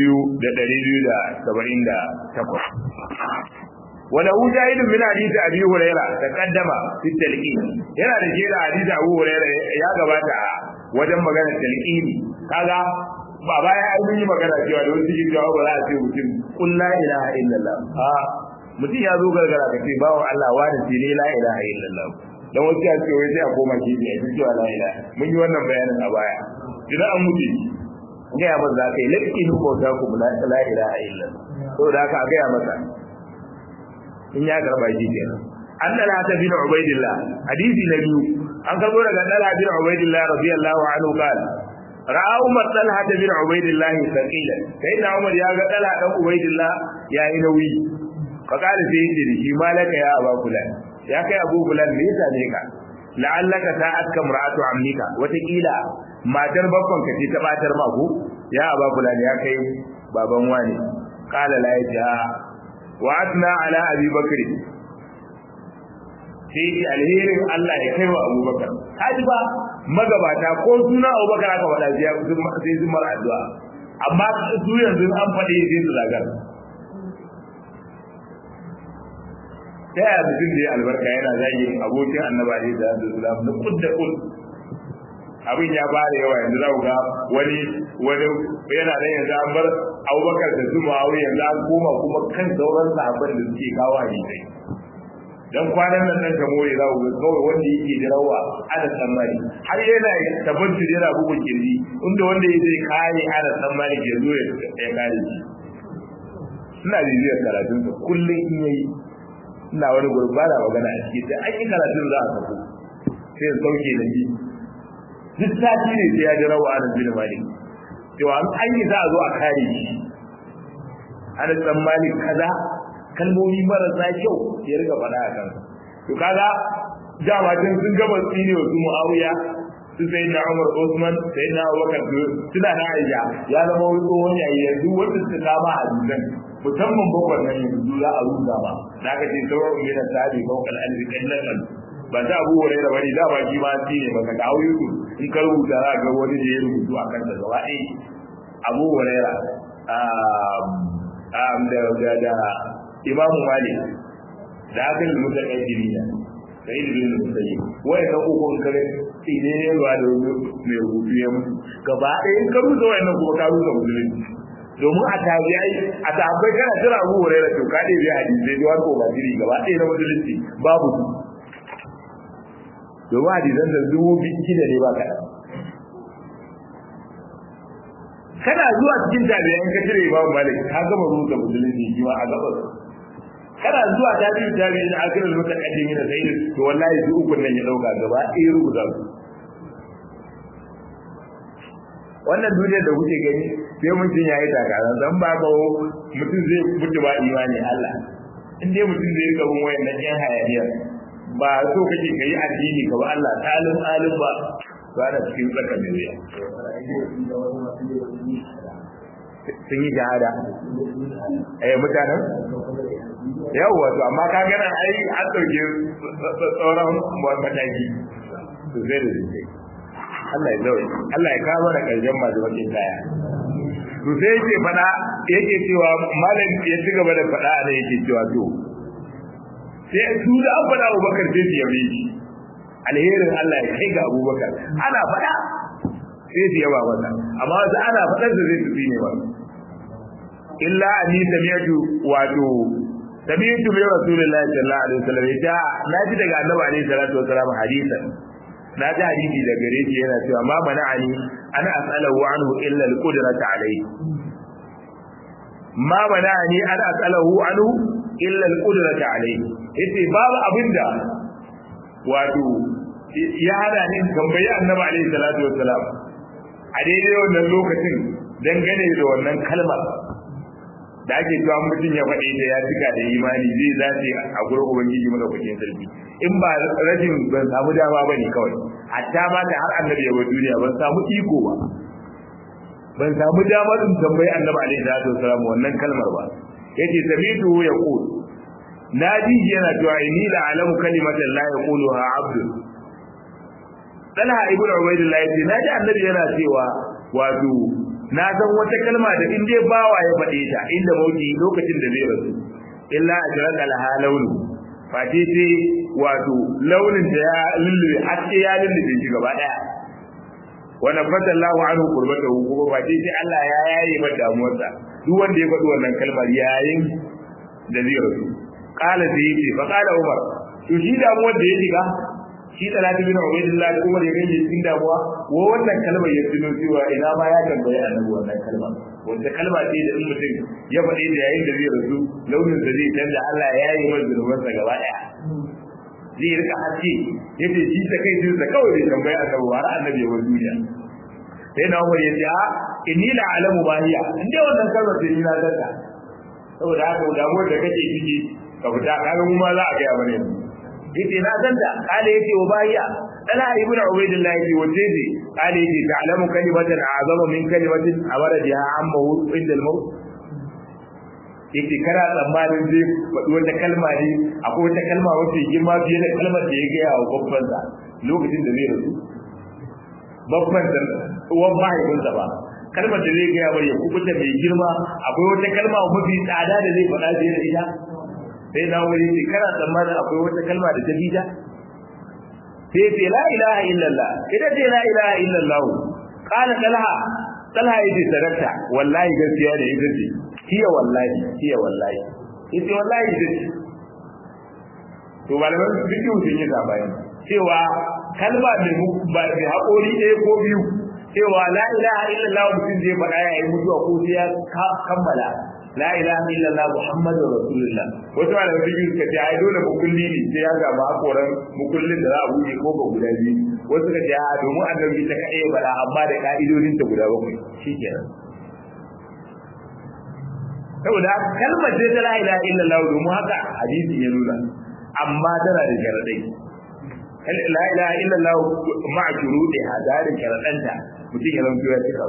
2278 wala ujahid min hadisi abi huraira taqaddama fi talqin yana da jira hadisi abu huraira ya gabata wajen magana talqini kaga ba baya an yi magana cewa da wasu cikin jawabu za a ce mutum kun la ilaha illallah a mutum ya zo gargara ka ce bawo Allah wa da ce ne la ilaha illallah dan wasu ya ce wai sai a koma shi ne a cewa la ilaha mun yi wannan bayanin a baya idan an mutu ga ya maza kai lakin ko ta ku la ilaha illallah saboda haka a ga ya masa in ya garba shi kenan an dala ta bin ubaidillah hadisi na biyu an karbo daga dala bin ubaidillah radiyallahu anhu qal ra'a umar talha bin ubaidillah saqilan sai da umar ya ga dala dan ubaidillah ya yi nauyi fa kala sai yace shi malaka ya aba fulan ya kai abu fulan me yasa ne ka la'allaka sa'atka mar'atu ammika watakila matar babban ka ce ta batar ma ko ya aba fulan ya kai baban wani kala la yaja wa atna ala abi bakr sai ki alherin Allah ya kai wa abubakar haji ba magabata ko suna abubakar aka faɗa sai sun mara addu'a amma su yanzu an faɗi sai su zagar ta yaya mutum da ya albarka yana zagin abokin annaba ne da da zulam na kud da kud abin ya fara yawa yanzu za ku ga wani wani yana da yanzu an bar abubakar da su ma'auri yanzu an koma kuma kan sauran sahabban da suke kawo hadisai dan kwanan nan dan ka more za ku ga kawai wanda yake jirawa ana tsammani har yana tabbatar yana bugun kirji inda wanda ya zai kare ana tsammani ke zo ya kare shi ina bibiyar karatun sa kullum in yayi ina wani gurba da magana a ciki sai an yi karatun za a sako sai ya sauke da shi duk sati ne sai ya ji rawa ana bin malik cewa an yi za a zo a kare shi ana tsammani kaza kalmomi marasa kyau ya riga faɗa a kansa to kaga dama tun sun gaba tsine wa su muawiya su sai na umar usman sai na abubakar suna na aisha ya zama wani tsohon yayi yanzu wanda suka kama a dutsen musamman bakwai nan yanzu za a ruga ba da aka ce sauran mai da sabi bakwai alfi kallon nan ba ta abu wurai da bane da ba shi ma shi ne baka kawo yusu in ka rubuta za ga wani da ya rubutu a kansa gaba ɗaya abu wurai da da imamu malik da aka yi mutan yan jiriya da yi bin musayi wai ka uku in kare tsine ne ruwa da mai rubutu ya mutu gaba ɗaya in ka rubuta wayannan kuma ka rubuta musulunci domin a tabi'ai a tabbai kana jira abu hurairah to ka dai biya hadisi sai wani ko jiri gaba ɗaya na musulunci babu su domin hadisan da dubu biyu da ne ba kaɗan kana zuwa cikin tabi'ai ka cire imamu malik ka gama rubuta musulunci shi a gabas kana zuwa tabi'in tabi'in da akirar mutaqaddimin da sai to wallahi su ukun nan ya dauka gaba ɗaya rubuta su wannan duniyar da kuke gani sai mutum ya yi takarar dan ba ga mutum zai mutu ba imani Allah in dai mutum zai rika bin wayannan yan hayaniya ba so kake kai addini ka ba Allah talim alim ba ba da cikin tsaka mai wuya sun yi shahada eh mutanen yawwa to amma ka gana ai an dauke tsoron mataki to zai da zai Allah ya zaure Allah ya kawo mana karshen masu bakin kaya to sai yake fada yake cewa malam ya ci gaba da fada ne yake cewa to sai su da an fada Abubakar sai su yabe shi alherin Allah ya kai ga Abubakar ana fada sai su yaba masa amma wasu ana fadar da zai su ne ba illa anni sami'tu wato tabi'tu bi rasulillahi sallallahu alaihi wasallam ya na ji daga annabi alaihi salatu wasallam hadisan na ji hadisi da gare shi yana cewa ma mana'ani ana as'alahu anhu illa al-qudrata alayhi ma mana'ani ana as'alahu anhu illa al-qudrata alayhi yace babu abinda wato ya hada ni tambayi annabi alaihi salatu wasallam a daidai wannan lokacin dangane da wannan kalmar da ake cewa mutum ya faɗi da ya cika da imani zai zace a gurin ubangiji maka kwakin sarki in ba rashin ban samu dama ba ne kawai hatta ma da har annabi ya bar duniya ban samu iko ba ban samu damar in tambayi annabi alaihi salatu wasalam wannan kalmar ba yace samitu ya qul na ji yana cewa inni la alamu kalimatan la yaquluha abdu Talha ibn Ubaydillah yace na ji annabi yana cewa wato na san wata kalma da in dai bawa ya faɗe ta inda mauti lokacin da zai rasu illa ajran alha launu fati sai wato launin da ya lullube haske ya lullube shi gaba daya wa nafata Allahu anhu qurbatahu kuma fati sai Allah ya yaye mata damuwarsa duk wanda ya faɗi wannan kalmar yayin da zai rasu qala sai yace fa qala Umar to shi damuwar da ya shiga shi talatu bin ubaydillah da umar ya gaje cikin damuwa wa wannan kalmar ya tuno cewa ina ma ya tambaye annabi wannan kalma wanda kalma ce da in mutum ya faɗi da yayin da zai rasu launin da zai canza Allah ya yi masa zunubansa gaba ɗaya zai rika haske yace shi ta kai shi da kawai bai tambaye annabi ba har annabi ya bar duniya sai na umar ya ce a inni la alamu ma hiya in dai wannan kalmar ce ni na danta saboda haka damuwar da kake ciki ka fita kaga mu ma za a ga mana yanzu yace na ganta kale yace wa bahiya dala ibnu ubaydillah yace wace ce kale yace ta'lamu kalimatan azama min kalimatin amara biha amma inda al-maut yace kana tsammanin zai faɗi wata kalma ne akwai wata kalma wacce girma fiye da kalmar da ya gaya wa babban sa lokacin da zai rasu babban sa uwan mahaifinsa ba kalmar da zai gaya mai ya kubuta mai girma akwai wata kalma mafi tsada da zai faɗa fiye da ita sai na wuri ce kana tsammanin akwai wata kalma da ta bi ta sai ce la ilaha illallah ita ce la ilaha illallah kana talha talha yace sadaka wallahi gaskiya ne ita ce hiya wallahi hiya wallahi ita wallahi ita ce to malaman fiqh sun yi sabani cewa kalma ne ba da haƙori ɗaya ko biyu cewa la ilaha illallah mutum zai faɗa yayin mutuwa ko sai ya kammala la ilaha illallah muhammadur rasulullah wasu malamai biyu suka ce ai dole mukulli ne sai ya samu hakoran mukullin da za a buɗe ko ba guda biyu wasu suka ce a domin annabi ta kaɗai bala amma da ka'idodin ta guda bakwai shikenan saboda kalmar ce ta la ilaha illallah domin haka hadisi ya nuna amma tana da sharadai la ilaha illallah ma'a shuruɗiha da da sharadanta mutum ya zanto ya cika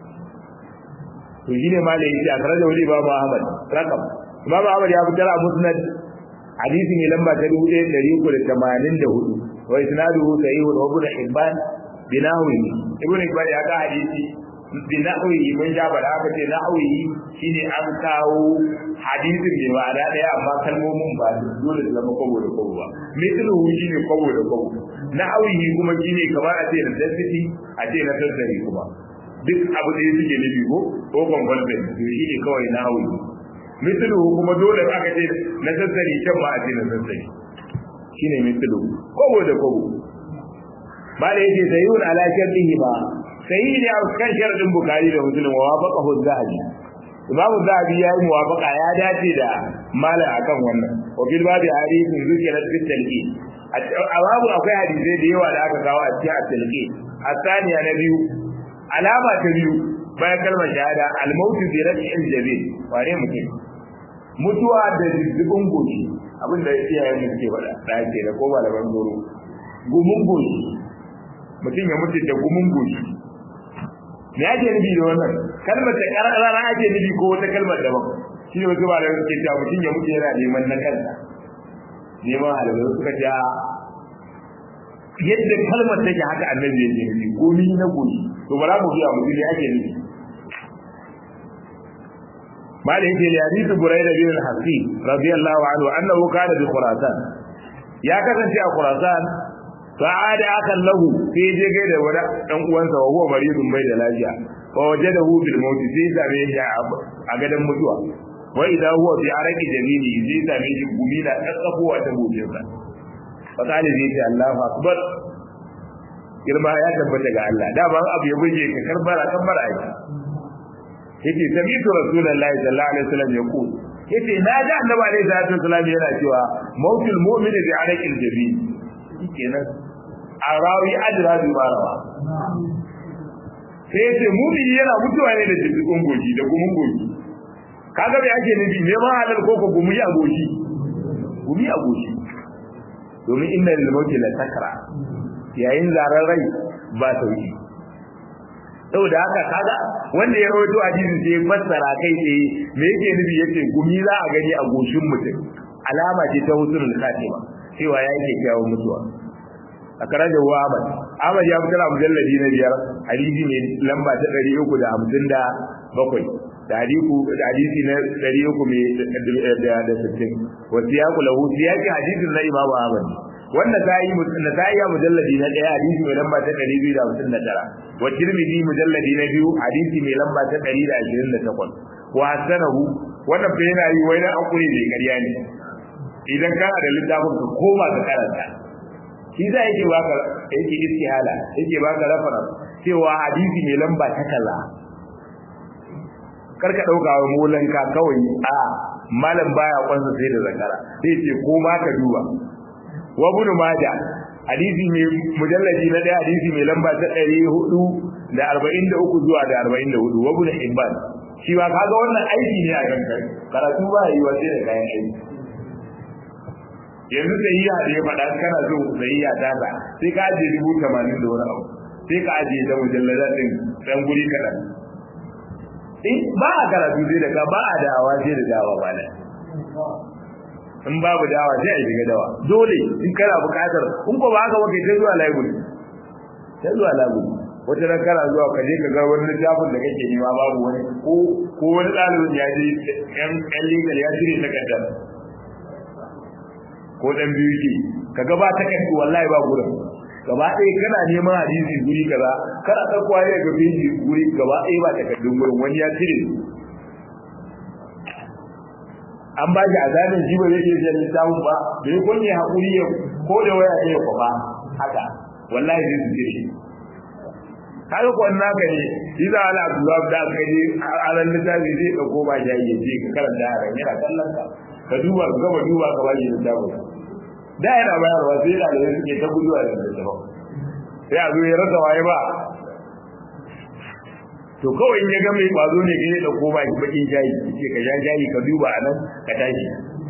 to shine ma da yake a tare da wani babu Ahmad rakam Imam Ahmad ya fitar a Musnad hadisi ne lamba ta 1384 wa isnaduhu sahih wa Ibn Hibban binawi Ibn Hibban ya ga hadisi binawi mun ja bada aka ce nawi shine an kawo hadisin ne ba da daya amma kalmomin ba dole su zama kwabo da kwabo ba mithlu shine kwabo da kwabo nawi kuma shine kamar a ce da density a ce na tattari kuma duk abu da suke nufi ko ko conversion to shi ne kawai na hawi mislu kuma dole aka ce na sassari can ma a ce na sassari shine mislu kobo da kobo ba da yake sayyun ala shartihi ba sayi ne a kan sharadin bukari da muslim wa wafaqahu zahabi imamu zahabi ya yi muwafaqa ya dace da mala akan wannan wa bil babi hadithin zikrat fit talqin a babu akwai hadisai da yawa da aka kawo a cikin at-talqin الثانية نبي alama ta biyu bayan kalmar shahada almautu bi raf'il jabin wane mutum mutuwa da zubin goshi abinda iyayen mu ke faɗa da ake da ko malaman goro gumun goshi mutum ya mutu da gumun goshi me ake nufi da wannan kalmar ta karara ake nufi ko wata kalmar daban shi ne wasu malaman suke cewa mutum ya mutu yana neman na kansa neman halabar suka ce yadda kalmar take haka annabi ya ce nufi gomi na goshi to bara mu biya mu ne ake nufi mali yake da hadisi buraida bin al-hasib radiyallahu anhu annahu kana bi khurasan ya kasance a khurasan fa ada akan lahu sai je gai da wani dan uwansa wa huwa maridun bai da lafiya fa wajadahu bil maut sai same shi a gadan mutuwa wa idza huwa fi araqi jamili zai same shi gumi na kakkafowa ta gojin sa fa kale zai ce Allahu akbar girma ya tabbata ga Allah da ban abu ya buge ka karbara karbara ai yace sami'tu rasulullahi sallallahu alaihi wasallam yaqul yace na ga annabi alaihi salatu wasallam yana cewa mautul mu'min bi araqil jabi kenan arawi ajra bi marawa sai yace mu'mini yana mutuwa ne da jikin goji da gumin goji kaga bai ake nufi ne ma halal ko ko gumi a goji gumi a goji domin inna lil mauti la sakra yayin zarar rai ba sauki saboda haka kaga wanda ya rawaito hadisin sai fassara kai tsaye me yake nufi yace gumi za a gani a goshin mutum alama ce ta husnul khatima cewa ya yake kyawun mutuwa a karaja wa Ahmad Ahmad ya fitar a mujalladi na biyar hadisi ne lamba ta 357 da hadisi da hadisi na 300 da 60 wa siyaqu lahu siyaqi hadisin na Imam Ahmad wanda ta yi na ta yi mujalladi na daya hadisi mai lamba ta 259 wa tirmidhi mujalladi na biyu hadisi mai lamba ta 128 wa hasanahu wannan fa yana yi wai na akuri ne ƙarya ne idan kana da littafin ka koma ka karanta shi za yake baka yake istihala yake baka reference cewa hadisi mai lamba ta kaza karka dauka wa molanka kawai a malam baya kwansa sai da zakara sai ce ko ma ka duba wa ibn majah hadisi mai mujalladi na daya hadisi mai lamba ta 443 zuwa da 44 wa ibn hibban shi ba kaga wannan aiki ne a kanka karatu ba yi wa sai da kayan aiki yanzu sahiya da ya faɗa kana so sahiya ta ba sai ka ajiye dubu tamanin da wani abu sai ka ajiye ta mujallada din dan guri kaɗan in ba a karatu sai da ka ba a da'awa sai da dawa ba da in babu dawa sai a shiga dawa dole in kana buƙatar in ko ba haka ba kai ta zuwa library ta zuwa library wata ran kana zuwa ka je ka ga wani littafin da kake nema babu wani ko ko wani ɗalibin ya je yan yan legal ya cire takardar ko dan biyu ke ka ga ba takardu wallahi ba gurin gaba ɗaya kana neman hadisi guri kaza kana ɗauko ne ga biji guri gaba ɗaya ba takardun gurin wani ya cire an ba shi azabin jiba zai ke jan littafin ba da ya kunye haƙuri ya ko da waya ɗaya kwa ba haka wallahi zai su cire kaga ko naka ne shi za ala abdullahi da aka je a ran littafi zai ɗauko ba shi ya ce ka karanta yaran yana kallon ka ka duba ka gama duba ka ba shi littafin da yana bayarwa sai da da suke ta guduwa da littafin sai a zo ya rasa waye ba to kawai in ya ga mai kwazo ne kai da ko ba bakin shayi ce ka sha shayi ka duba a nan ka tashi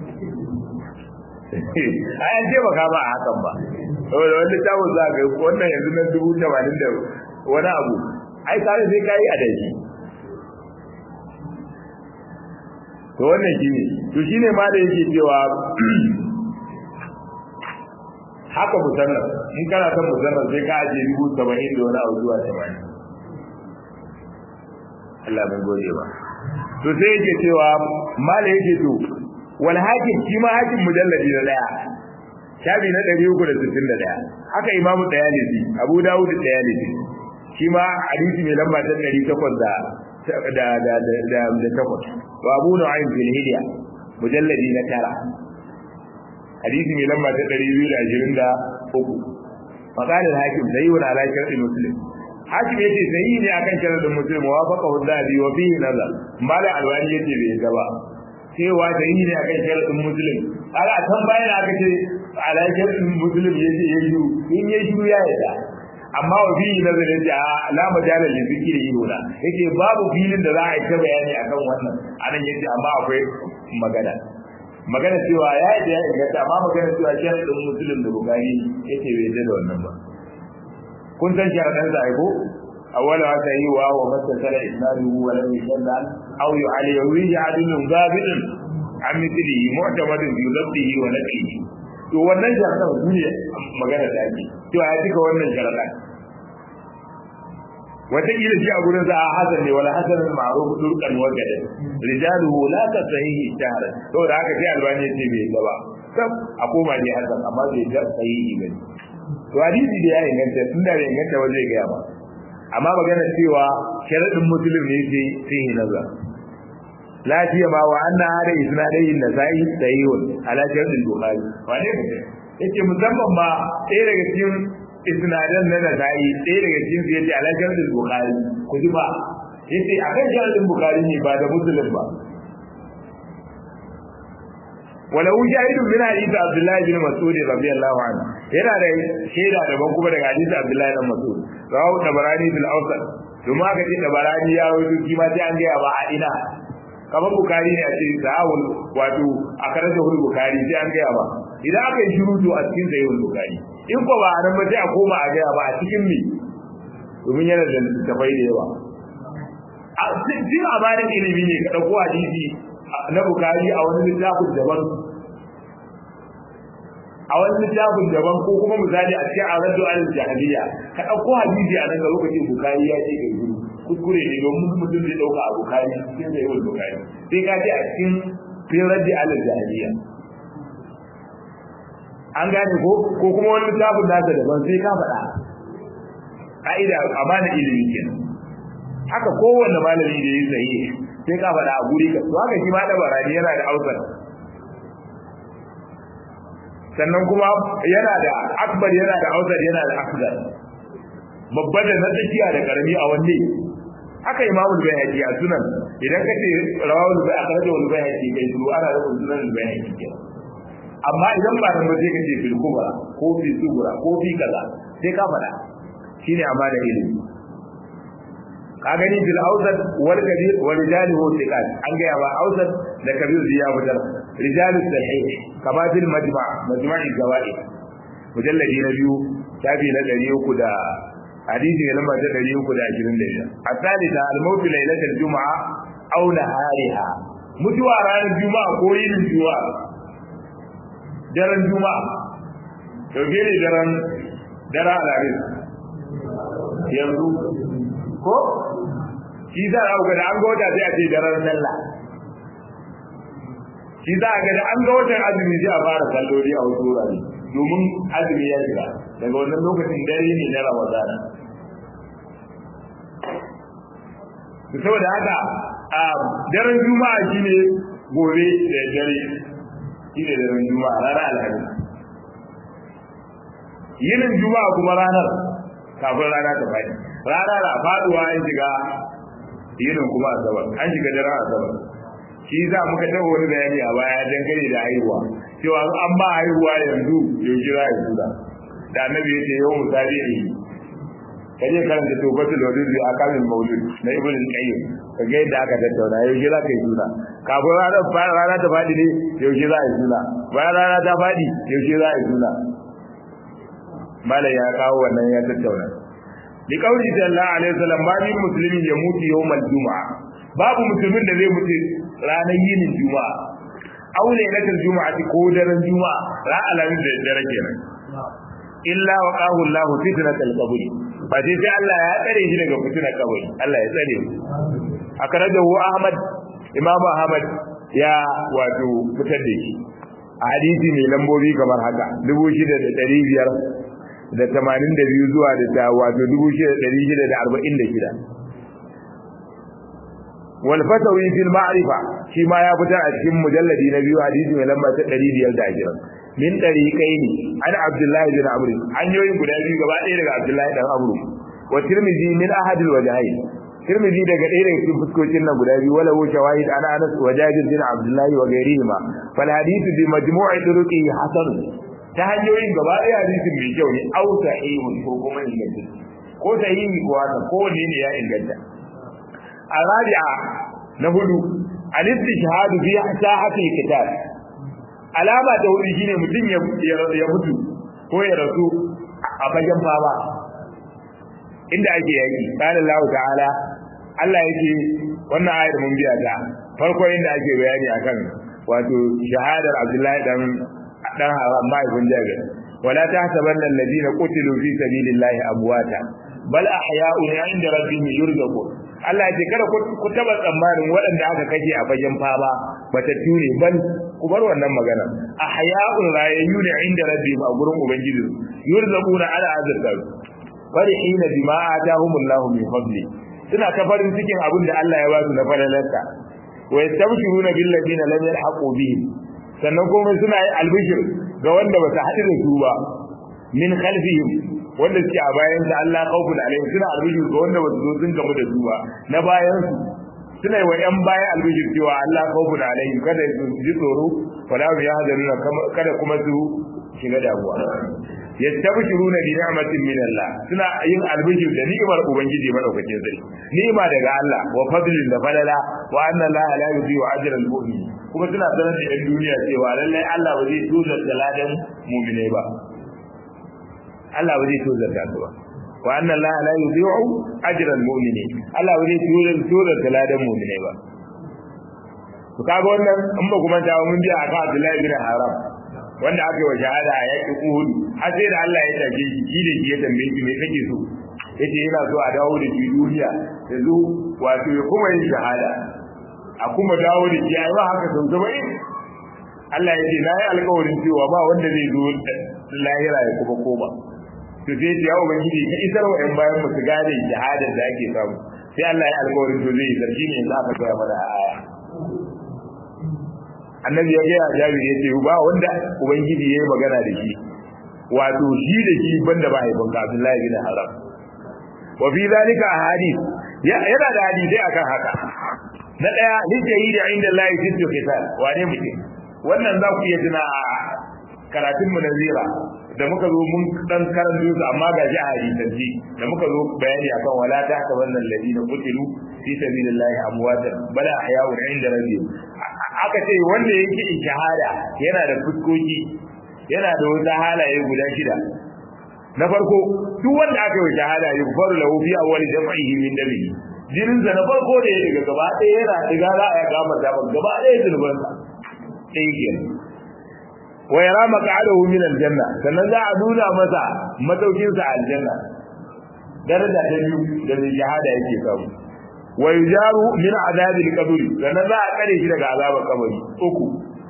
a yan ce baka ba a hakan ba saboda wani littafin za ka yi wannan yanzu na dubu tamanin da wani abu ai kare sai ka yi a daji to wannan shi ne to shi ne ma da yake cewa haka musannan in kana son musannan sai ka ajiye dubu saba'in da wani abu zuwa saba'in Allah bai gode ba to sai yake cewa mala yake to wal hakim shi ma hakim mujalladi na daya shabi na 361 haka imamu dayalisi abu dawud dayalisi shi ma hadisi mai lamba ta 800 da da da da da takwas wa abu nu'aym fil hilya mujalladi na tara hadisi mai lamba ta 223 فقال الحاكم سيء على شرط مسلم hakim yace sahihi ne akan sharadin muslim wa faqa hudadi wa fihi nazar mala alwani yace bai ga ba cewa sahihi ne akan sharadin muslim kaga a kan bayan aka ce ala sharadin muslim yace yayi in yayi shiru ya yada amma wa fihi nazar yace a la majala li zikri yuna yace babu filin da za a yi ta bayani akan wannan anan yace amma akwai magana magana cewa ya yi da ya inganta amma magana cewa sharadin muslim da bukari yace bai da wannan ba kun san sharadan da aiko awwala wa ta yi wa wa masala isnaduhu wa lam yashalla aw yu'ali yawi adilun zabidun an mithli mu'tamadun bi labdihi wa naqlihi to wannan sharadan su ne magana da ake to ya cika wannan sharadan wata kila shi a gurin sa hasan ne wala hasan ma'ruf turqan wa gadan rijaluhu la tasahihi shahra to da haka sai albani ce bai gaba sab a koma ne hasan amma bai da sahihi bane to hadisi da ya inganta tun da bai inganta ba zai gaya ba amma magana cewa sharadin musulun ne sai sai nazar la ma wa anna hada isnadayn nasai sahihun ala shart al-bukhari wane ku yace musamman ma ɗaya daga cikin isnadan na nasai ɗaya daga cikin su yace ala shart al-bukhari ku ji ba yace akan shart al-bukhari ne ba da muslim ba ولو شاهد من حديث عبد الله بن مسعود رضي الله عنه yana da shaida daban kuma daga hadisi Abdullahi bin Mas'ud rawu tabarani bil awsat kuma aka ce tabarani ya wuce shi ma sai an ga ba a ina kamar bukari ne a ce sahawul wato a karanta hul bukari sai an ga ba idan aka yi shiru to a cikin sahihul bukari in ko ba a nan ba sai a koma a ga ba a cikin me domin yana da tafai da yawa a cikin amarin ilimi ne ka dauko hadisi na bukari a wani littafin daban a wani littafin daban ko kuma misali a cikin aradu al jahiliya ka dauko hadisi a nan ga lokacin bukari ya ce kai gudu kuskure ne domin mutum zai dauka a bukari cikin da yawan bukari sai ka ce a cikin firadi al jahiliya an gane ko ko kuma wani littafin nasa daban sai ka faɗa ka'ida amana ilimi kenan haka kowanne malami da ya sayi sai ka faɗa a guri ka to haka shi ma da barani yana da ausar sannan kuma yana da akbar yana da ausar yana da akbar babba da na tsakiya da karami a wanne haka imamul bayhaqi a sunan idan kace rawahul bayhaqi akhrajahu bayhaqi kai su ana da sunan bayhaqi kenan amma idan ba nan ba sai kace fil kubra ko fi subra ko fi kaza sai ka faɗa shine amana ilimi ka gani bil awsat wal kabir wal rijali hu thiqat an ga ba awsat da kabir ya fitar rijal sahih kama bil majma' majma'i zawaid mujalladi na biyu tabi na 300 da hadisi ne lamba ta 325 asalita al mawt lailatul juma'a aw nahariha mutuwa ranar juma'a ko yin juma'a daren juma'a dauke ne daren daren alaris yanzu ko shi za a ga da an ga wata sai a ce daren sallah shi za a ga da an ga watan azumi sai a fara salloli a wasu wurare domin azumi ya shiga daga wannan lokacin dare ne na ramadana saboda haka a daren juma'a shine gobe da dare shine daren juma'a ranar alhamis yinin juma'a kuma ranar kafin rana ta faɗi rana na faduwa an shiga yinin kuma asabar an shiga daren asabar shi za muka taɓa wani bayani a baya dangane da haihuwa cewa an ba haihuwa yanzu yaushe za a yi suna da annabi ya ce yau misali ne kaje karanta tofatul wadud bi akamil maulud na ibn al-qayyim ka ga yadda aka tattauna yaushe za ka yi suna kafin ranar rana ta faɗi ne yaushe za a yi suna bayan rana ta faɗi yaushe za a yi suna malam ya kawo wannan ya tattauna bi kauli sallallahu alaihi wasallam ba min muslimi ya mutu yawmal juma'a babu musulmin da zai mutu ranar yinin juma'a aw lailatul juma'ati ko daren juma'a ra alamin da dare kenan illa wa qahu Allah fitnatul qabri ba sai sai Allah ya tsare shi daga fitnar kabari Allah ya tsare mu akrajahu Ahmad Imam Ahmad ya wato fitar da shi a hadisi mai lambobi kamar haka 6500 da tamanin da biyu zuwa da ta wato dubu shida ɗari shida da arba'in da shida wal fatawi fil ma'rifa shi ma ya fitar a cikin mujalladi na biyu hadisi mai lamba ta ɗari biyar da ashirin min ɗari kai ne an abdullahi bin amri hanyoyin guda biyu gaba ɗaya daga abdullahi dan amru wa tirmidhi min ahadil wajhain tirmidhi daga ɗaya daga cikin fuskokin nan guda biyu wala wuce wahid ana anas wa jabir bin abdullahi wa ghairihima fal hadithu bi majmu'i turuqi hasan ta hanyoyin gaba ɗaya hadisin mai kyau ne au sahihun ko kuma inganta ko sahihi ko haka ko wanne ne ya inganta arabi'a na hudu al-istishhadu fi sahati kitab alama ta hudu shine mutum ya mutu ko ya rasu a fagen fama inda ake yaki qala Allah ta'ala Allah yake wannan ayar mun biya ta farko inda ake bayani akan wato shahadar Abdullahi dan dan haram mahaifin jabir wala tahsabanna alladhina qutilu fi sabilillahi amwata bal ahya'un 'inda rabbihim yurzaqun Allah ya ce kada ku taba tsammanin waɗanda aka kashe a fagen fama batattu ne bal ku bar wannan magana ahya'un rayayyu ne 'inda rabbihim a gurin ubangiji yurzaquna ala azab farihina bima atahumullahu min fadli suna ta farin cikin abin da Allah ya ba su na falalarsa wa yastabshiruna bil ladina lam yalhaqu bihim sannan kuma suna yi albishir ga wanda ba su haɗu da su ba min khalfihim wanda suke a bayan sa Allah khawfun alaihim suna albishir ga wanda ba su zo sun gamu da su ba na bayan su suna yi wa ‘yan baya albishir cewa Allah kawfu da alayhim kada su ji tsoro wala mu ya hazaruna kada kuma su shiga damuwa yastabshiruna bi ni'matin min Allah suna yin albishir da ni'imar ubangiji madaukakin sarki ni'ima daga Allah wa fadlin da falala wa anna Allah la yudhi'u ajra al-mu'min kuma suna sanar da yan duniya cewa lallai Allah ba zai tozar da ladan mu'minai ba Allah ba zai tozar da su ba wa anna Allah la yudhi'u ajra al-mu'minin Allah ba zai tozar tozar da ladan mu'minai ba to kaga wannan in ba kuma ta mun biya aka Abdullahi bin Haram wanda aka yi wa shahada a yaƙin Uhud har sai da Allah ya take shi shi da shi ya tambaye shi me kake so yace yana so a dawo da shi duniya da zo wato ya kuma yin shahada a kuma dawo da shi ai ba haka sau saba'in Allah ya ce na yi alƙawarin cewa ba wanda zai zo lahira ya kuma koma to sai ya ubangiji ka isar wa ƴan bayan mu su gane shahadar da ake samu sai Allah ya alƙawarin to zai yi sarki ne yanzu aka koya mana a aya annabi ya gaya jabir ya ce ba wanda ubangiji ya yi magana da shi wato shi da shi banda ba haifin ka abdullahi bin haram wa fi zalika ahadith yana da hadisi akan haka na daya lijayi da inda Allah ya sittu kitab wane mutum wannan za ku iya tuna a karatun mu na zira da muka zo mun dan karanto su amma ga ji a hadisanci da muka zo bayani akan wala ta ka wannan ladina qutilu fi sabilillahi amwatan bala ahya'un inda rabbihim aka ce wanda yake shahada yana da fuskoki yana da wata halaye guda shida na farko duk wanda aka yi shahada ya faru lahu fi awwali jam'ihi min dabihi jinin sa na farko da ya daga gaba ɗaya yana diga za a gama da gaba ɗaya zulban sa sai ke wa yara maq'adahu min aljanna sannan za a nuna masa madaukin sa aljanna daraja ta biyu da shahada yake samu wa yujaru min azabil qabri sannan za a kare shi daga azabar kabari uku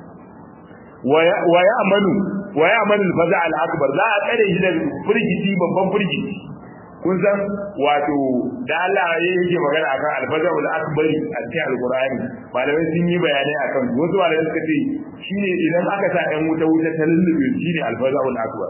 wa ya'manu wa ya'manu al-faza al-akbar za a kare shi daga furgiti babban furgiti kun san wato da Allah ya yake magana akan al-faza al-akbar a cikin al-Qur'ani malamai sun yi bayanai akan wasu malamai suka ce shine idan aka sa ɗan wuta wuta ta lullube shine al-faza al-akbar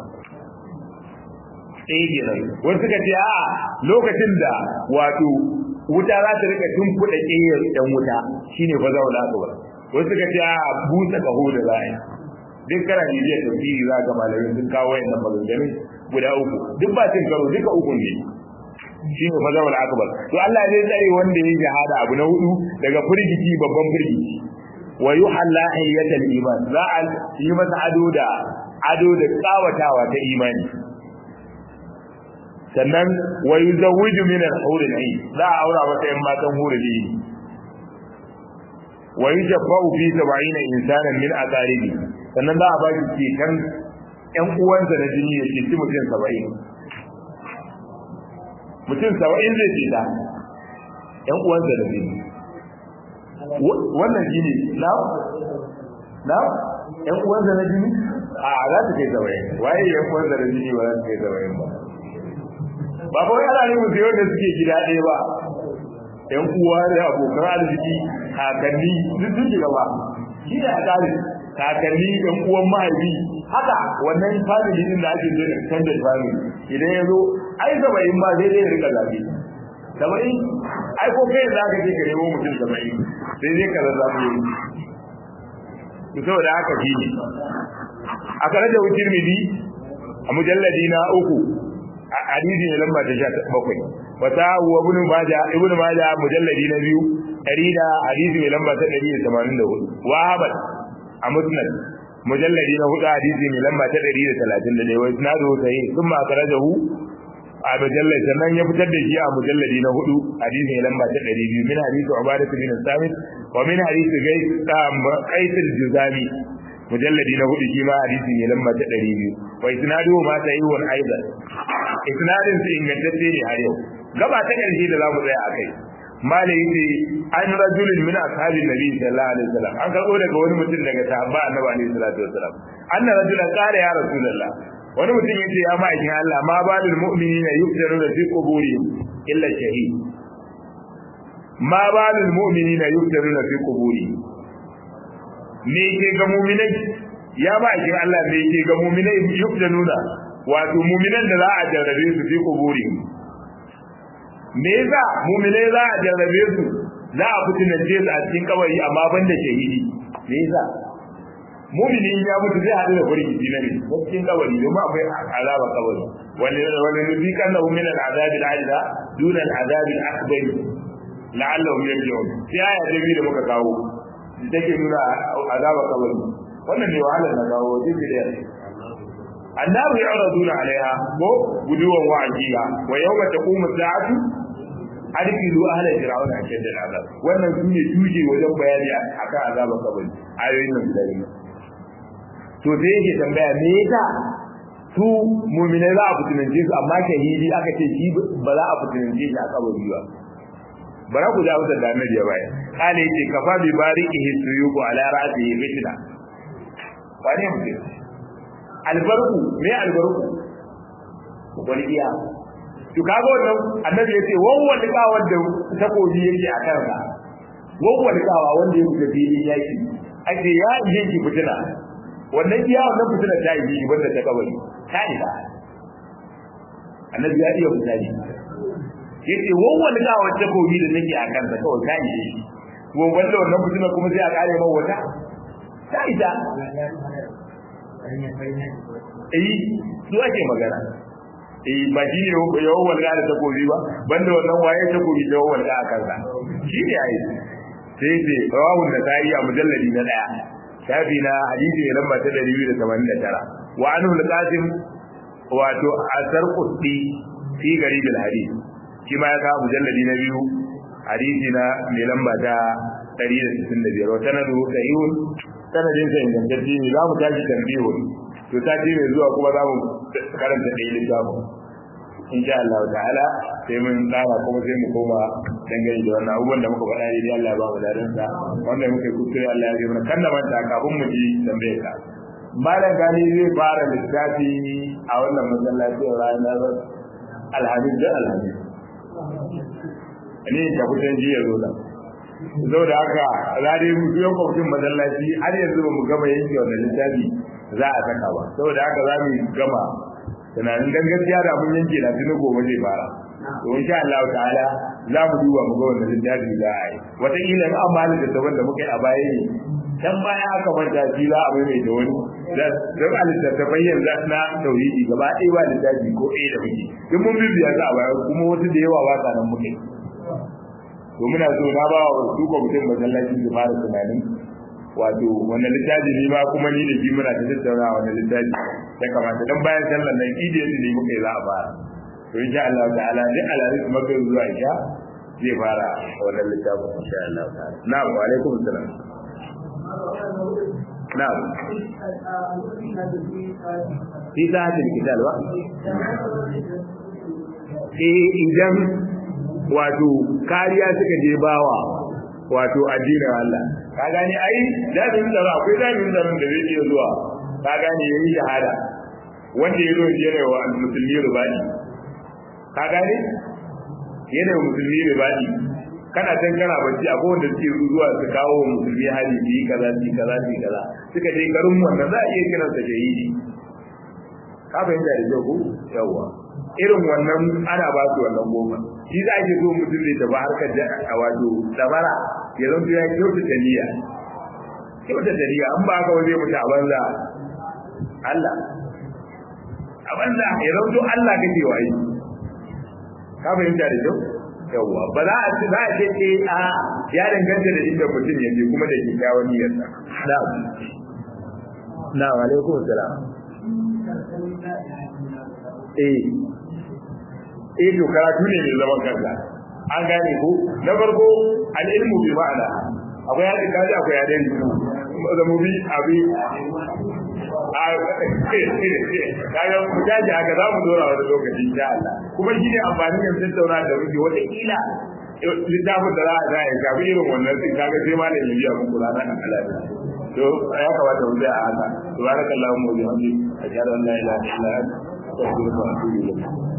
eh kenan wasu suka ce a lokacin da wato wuta za ta rika tumfuɗa ƙeyar ɗan wuta shine fa zaula akbar wasu suka ce a busa kaho da za a yi duk kana bibiyar tafsiri za ga malamai sun kawo wayannan maganganun guda uku duk ba cin karo duka uku ne shine fa zaula akbar to Allah zai tsare wanda ya shahada abu na hudu daga firgici babban firgici wa yuhalla hayyatal iman za a yi masa ado da ado da tsawatawa ta imani sannan wa yuzawwiju min al-hur al-ayn za a aura masa yan matan hurul ayn wa yujabba'u fi 70 insanan min aqaribi sannan za a ba shi ceton yan uwansa na jini ya ceci mutum 70 mutum 70 zai ceta yan uwansa da jini wannan jini na na yan uwansa na jini a za ta kai 70 waye yan uwansa da jini ba za ta kai 70 ba ba fa wai ana nufin sai wanda suke gida ɗaya ba ƴan uwa da abokan arziki kakanni duk sun shiga ba shi ne a tsari kakanni ƴan uwan mahaifi haka wannan family din da ake zo extended family idan ya zo ai saba'in ma sai dai ya rika zaɓe saba'in ai ko kai za ka je ka nemo mutum saba'in sai dai ka zazzaɓe to saboda haka shi ne a kare da wucin midi a mujalladi na uku hadisi ne lamba ta 17 wata wa ibn majah ibn majah mujalladi na biyu dari da hadisi ne lamba ta 184 wa ahmad a musnad mujalladi na hudu hadisi ne lamba ta 131 wa isnadu sahih thumma akhrajahu a mujallad sannan ya fitar da shi a mujalladi na hudu hadisi ne lamba ta 200 min hadisi ubadah bin samit wa min hadisi gais qais al-juzami mujalladi na hudu shi ma hadisi ne lamba ta 200 wa isnadu ma sahihun aidan isnadin su ingantacce ne har yau gaba ta ƙarshe da zamu tsaya akai malai yace an rajulin min ashabin nabi sallallahu alaihi wasallam an karbo daga wani mutum daga sahabba annabi alaihi salatu wasallam anna rajulan qala ya rasulullah wani mutum yace ya ma'aikin Allah ma balul mu'minina yuftaruna fi quburihim illa shahid ma balul mu'minina yuftaruna fi quburi me ke ga mu'minai ya ba kin Allah me ke ga mu'minai yuftaruna wato mu'minan da za a jarrabe su fi quburi me yasa mu'minai za a jarrabe su za a fitinance su a cikin kabari amma banda shahidi me yasa mu'mini ya mutu zai hadu da firgici na ne cikin kabari domin akwai azaba kabari wani wani nuzikan lahu min al-azab al-adna dun al-azab al-akbar la'allahum yarji'un sai aya ta biyu da muka kawo take nuna azaba kabari wannan ne wahala na kawo jibi da annabi yu'raduna alaiha ko guduwan wa'ajiya wa yawma taqumu as-sa'atu adkilu ahla fir'auna ashadda al'azab wannan shine tuje wajen bayani akan azaba kabari ayoyin nan guda biyu to sai yake tambaya me yasa su mu'mina za a fitinance su amma shahidi aka ce shi ba za a fitinance shi a kabari ba bara ku ja wata da annabi ya bayar kale yake kafa bi barikihi suyuku ala ra'sihi fitna wani mutum albarku me albarku wani iya to kaga wannan annabi yace wawwal kawar da takobi yake a kansa wawwal kawa wanda ya fita filin yaki ake ya yi ki fitina wannan iya wannan fitina ta yi shi banda ta kabari ta ida annabi ya iya misali yace wawwal kawa takobi da nake a kansa kawai ta yi shi ko wanda wannan fitina kuma sai a kare man wata ta ida eh su ake magana eh ba shi ne yawan walga da takobi ba banda wannan waye takobi da yawan walga a kansa shi ne ai sai sai rawahun da ta yi a mujalladi na daya shafi na hadisi ne lamba ta 289 wa anhu al-qasim wato asar quddi fi garib al-hadith shi ma ya ka mujalladi na biyu hadisi na mai lamba ta 165 wa sanadu sahihun sanadin sa ingantacce ne za mu tashi tambihun to sati mai zuwa kuma za mu karanta da ilimin littafin insha Allah ta'ala sai mun tsara kuma sai mu koma dangane da wannan abubuwan da muka faɗa dai Allah ya ba mu darin sa wanda muke kuskure Allah ya yi mana kan da manta kafin mu ji tambayar ka malam gani zai fara littafi a wannan masallaci ranar alhamis da alhamis ne ta fitan jiya zo da zo da haka zare mu biyo kwamitin masallaci har yanzu ba mu gama yanke wannan littafi za a saka ba saboda haka za mu gama tunanin dan gaskiya da mun yanke da tuni gobe zai fara to insha Allah ta'ala za mu duba mu ga wannan littafi za a yi wata kila in amma da daban da muka yi a baya ne dan baya aka manta shi za a mai mai da wani dan a littattafai yanzu na tauhidi gaba ɗaya ba littafi ko ɗaya da muke duk mun bibiya za a baya kuma wasu da yawa ba sa nan muke to muna so na ba wa su kwamitin masallaci su fara tunanin wato wannan littafi ne ma kuma ni da shi muna ta tattauna wannan littafi ya kamata dan bayan sallar nan idi ne muka yi za a fara to insha Allah ta'ala duk alaris maka zuwa isha zai fara wannan littafin insha Allah ta'ala na'am wa alaikum assalam na'am fi sa'atil kitab wa eh idan wato kariya suka je bawa wato addinin Allah ka gane ai jami'in tsaro akwai jami'in tsaron da zai iya zuwa ka gane yayi shahada wanda ya zo yana wa musulmi rubani ka gane yana wa musulmi rubani kana can kana bacci akwai wanda suke zuwa su kawo wa musulmi hali su yi kaza su yi kaza su yi kaza suka je garin wannan za a iya kiransa shahidi ka fahimta da kyau ko yawwa irin wannan ana ba su wannan goma shi za ke so mutum zai tafi harkar da a wato dabara ya zan ya kyauta da niyya kyauta da niyya an ba ka waje mutu a banza Allah a banza ya zan to Allah kake wa yi ka fahimta da kyau yawwa ba za a ce za a ce ce a ya danganta da inda mutum ya je kuma da kyakkyawan niyyarsa na'am na'am alaikum salam eh eh to karatu ne mai zaman kansa an gane ko na farko al-ilmu bi ma'ana akwai hadin kaji akwai hadin da mu bi abi a kaga mu jaji haka za mu dora wani lokaci insha Allah kuma shi ne amfani da tattauna da muke wata kila littafin da za a zai gabi irin wannan sai kaga sai ma da ya biya muku ranar Allah to ya kamata mu tsaya a haka subhanakallahumma wa bihamdika ashhadu an la ilaha illa anta astaghfiruka wa atubu ilayk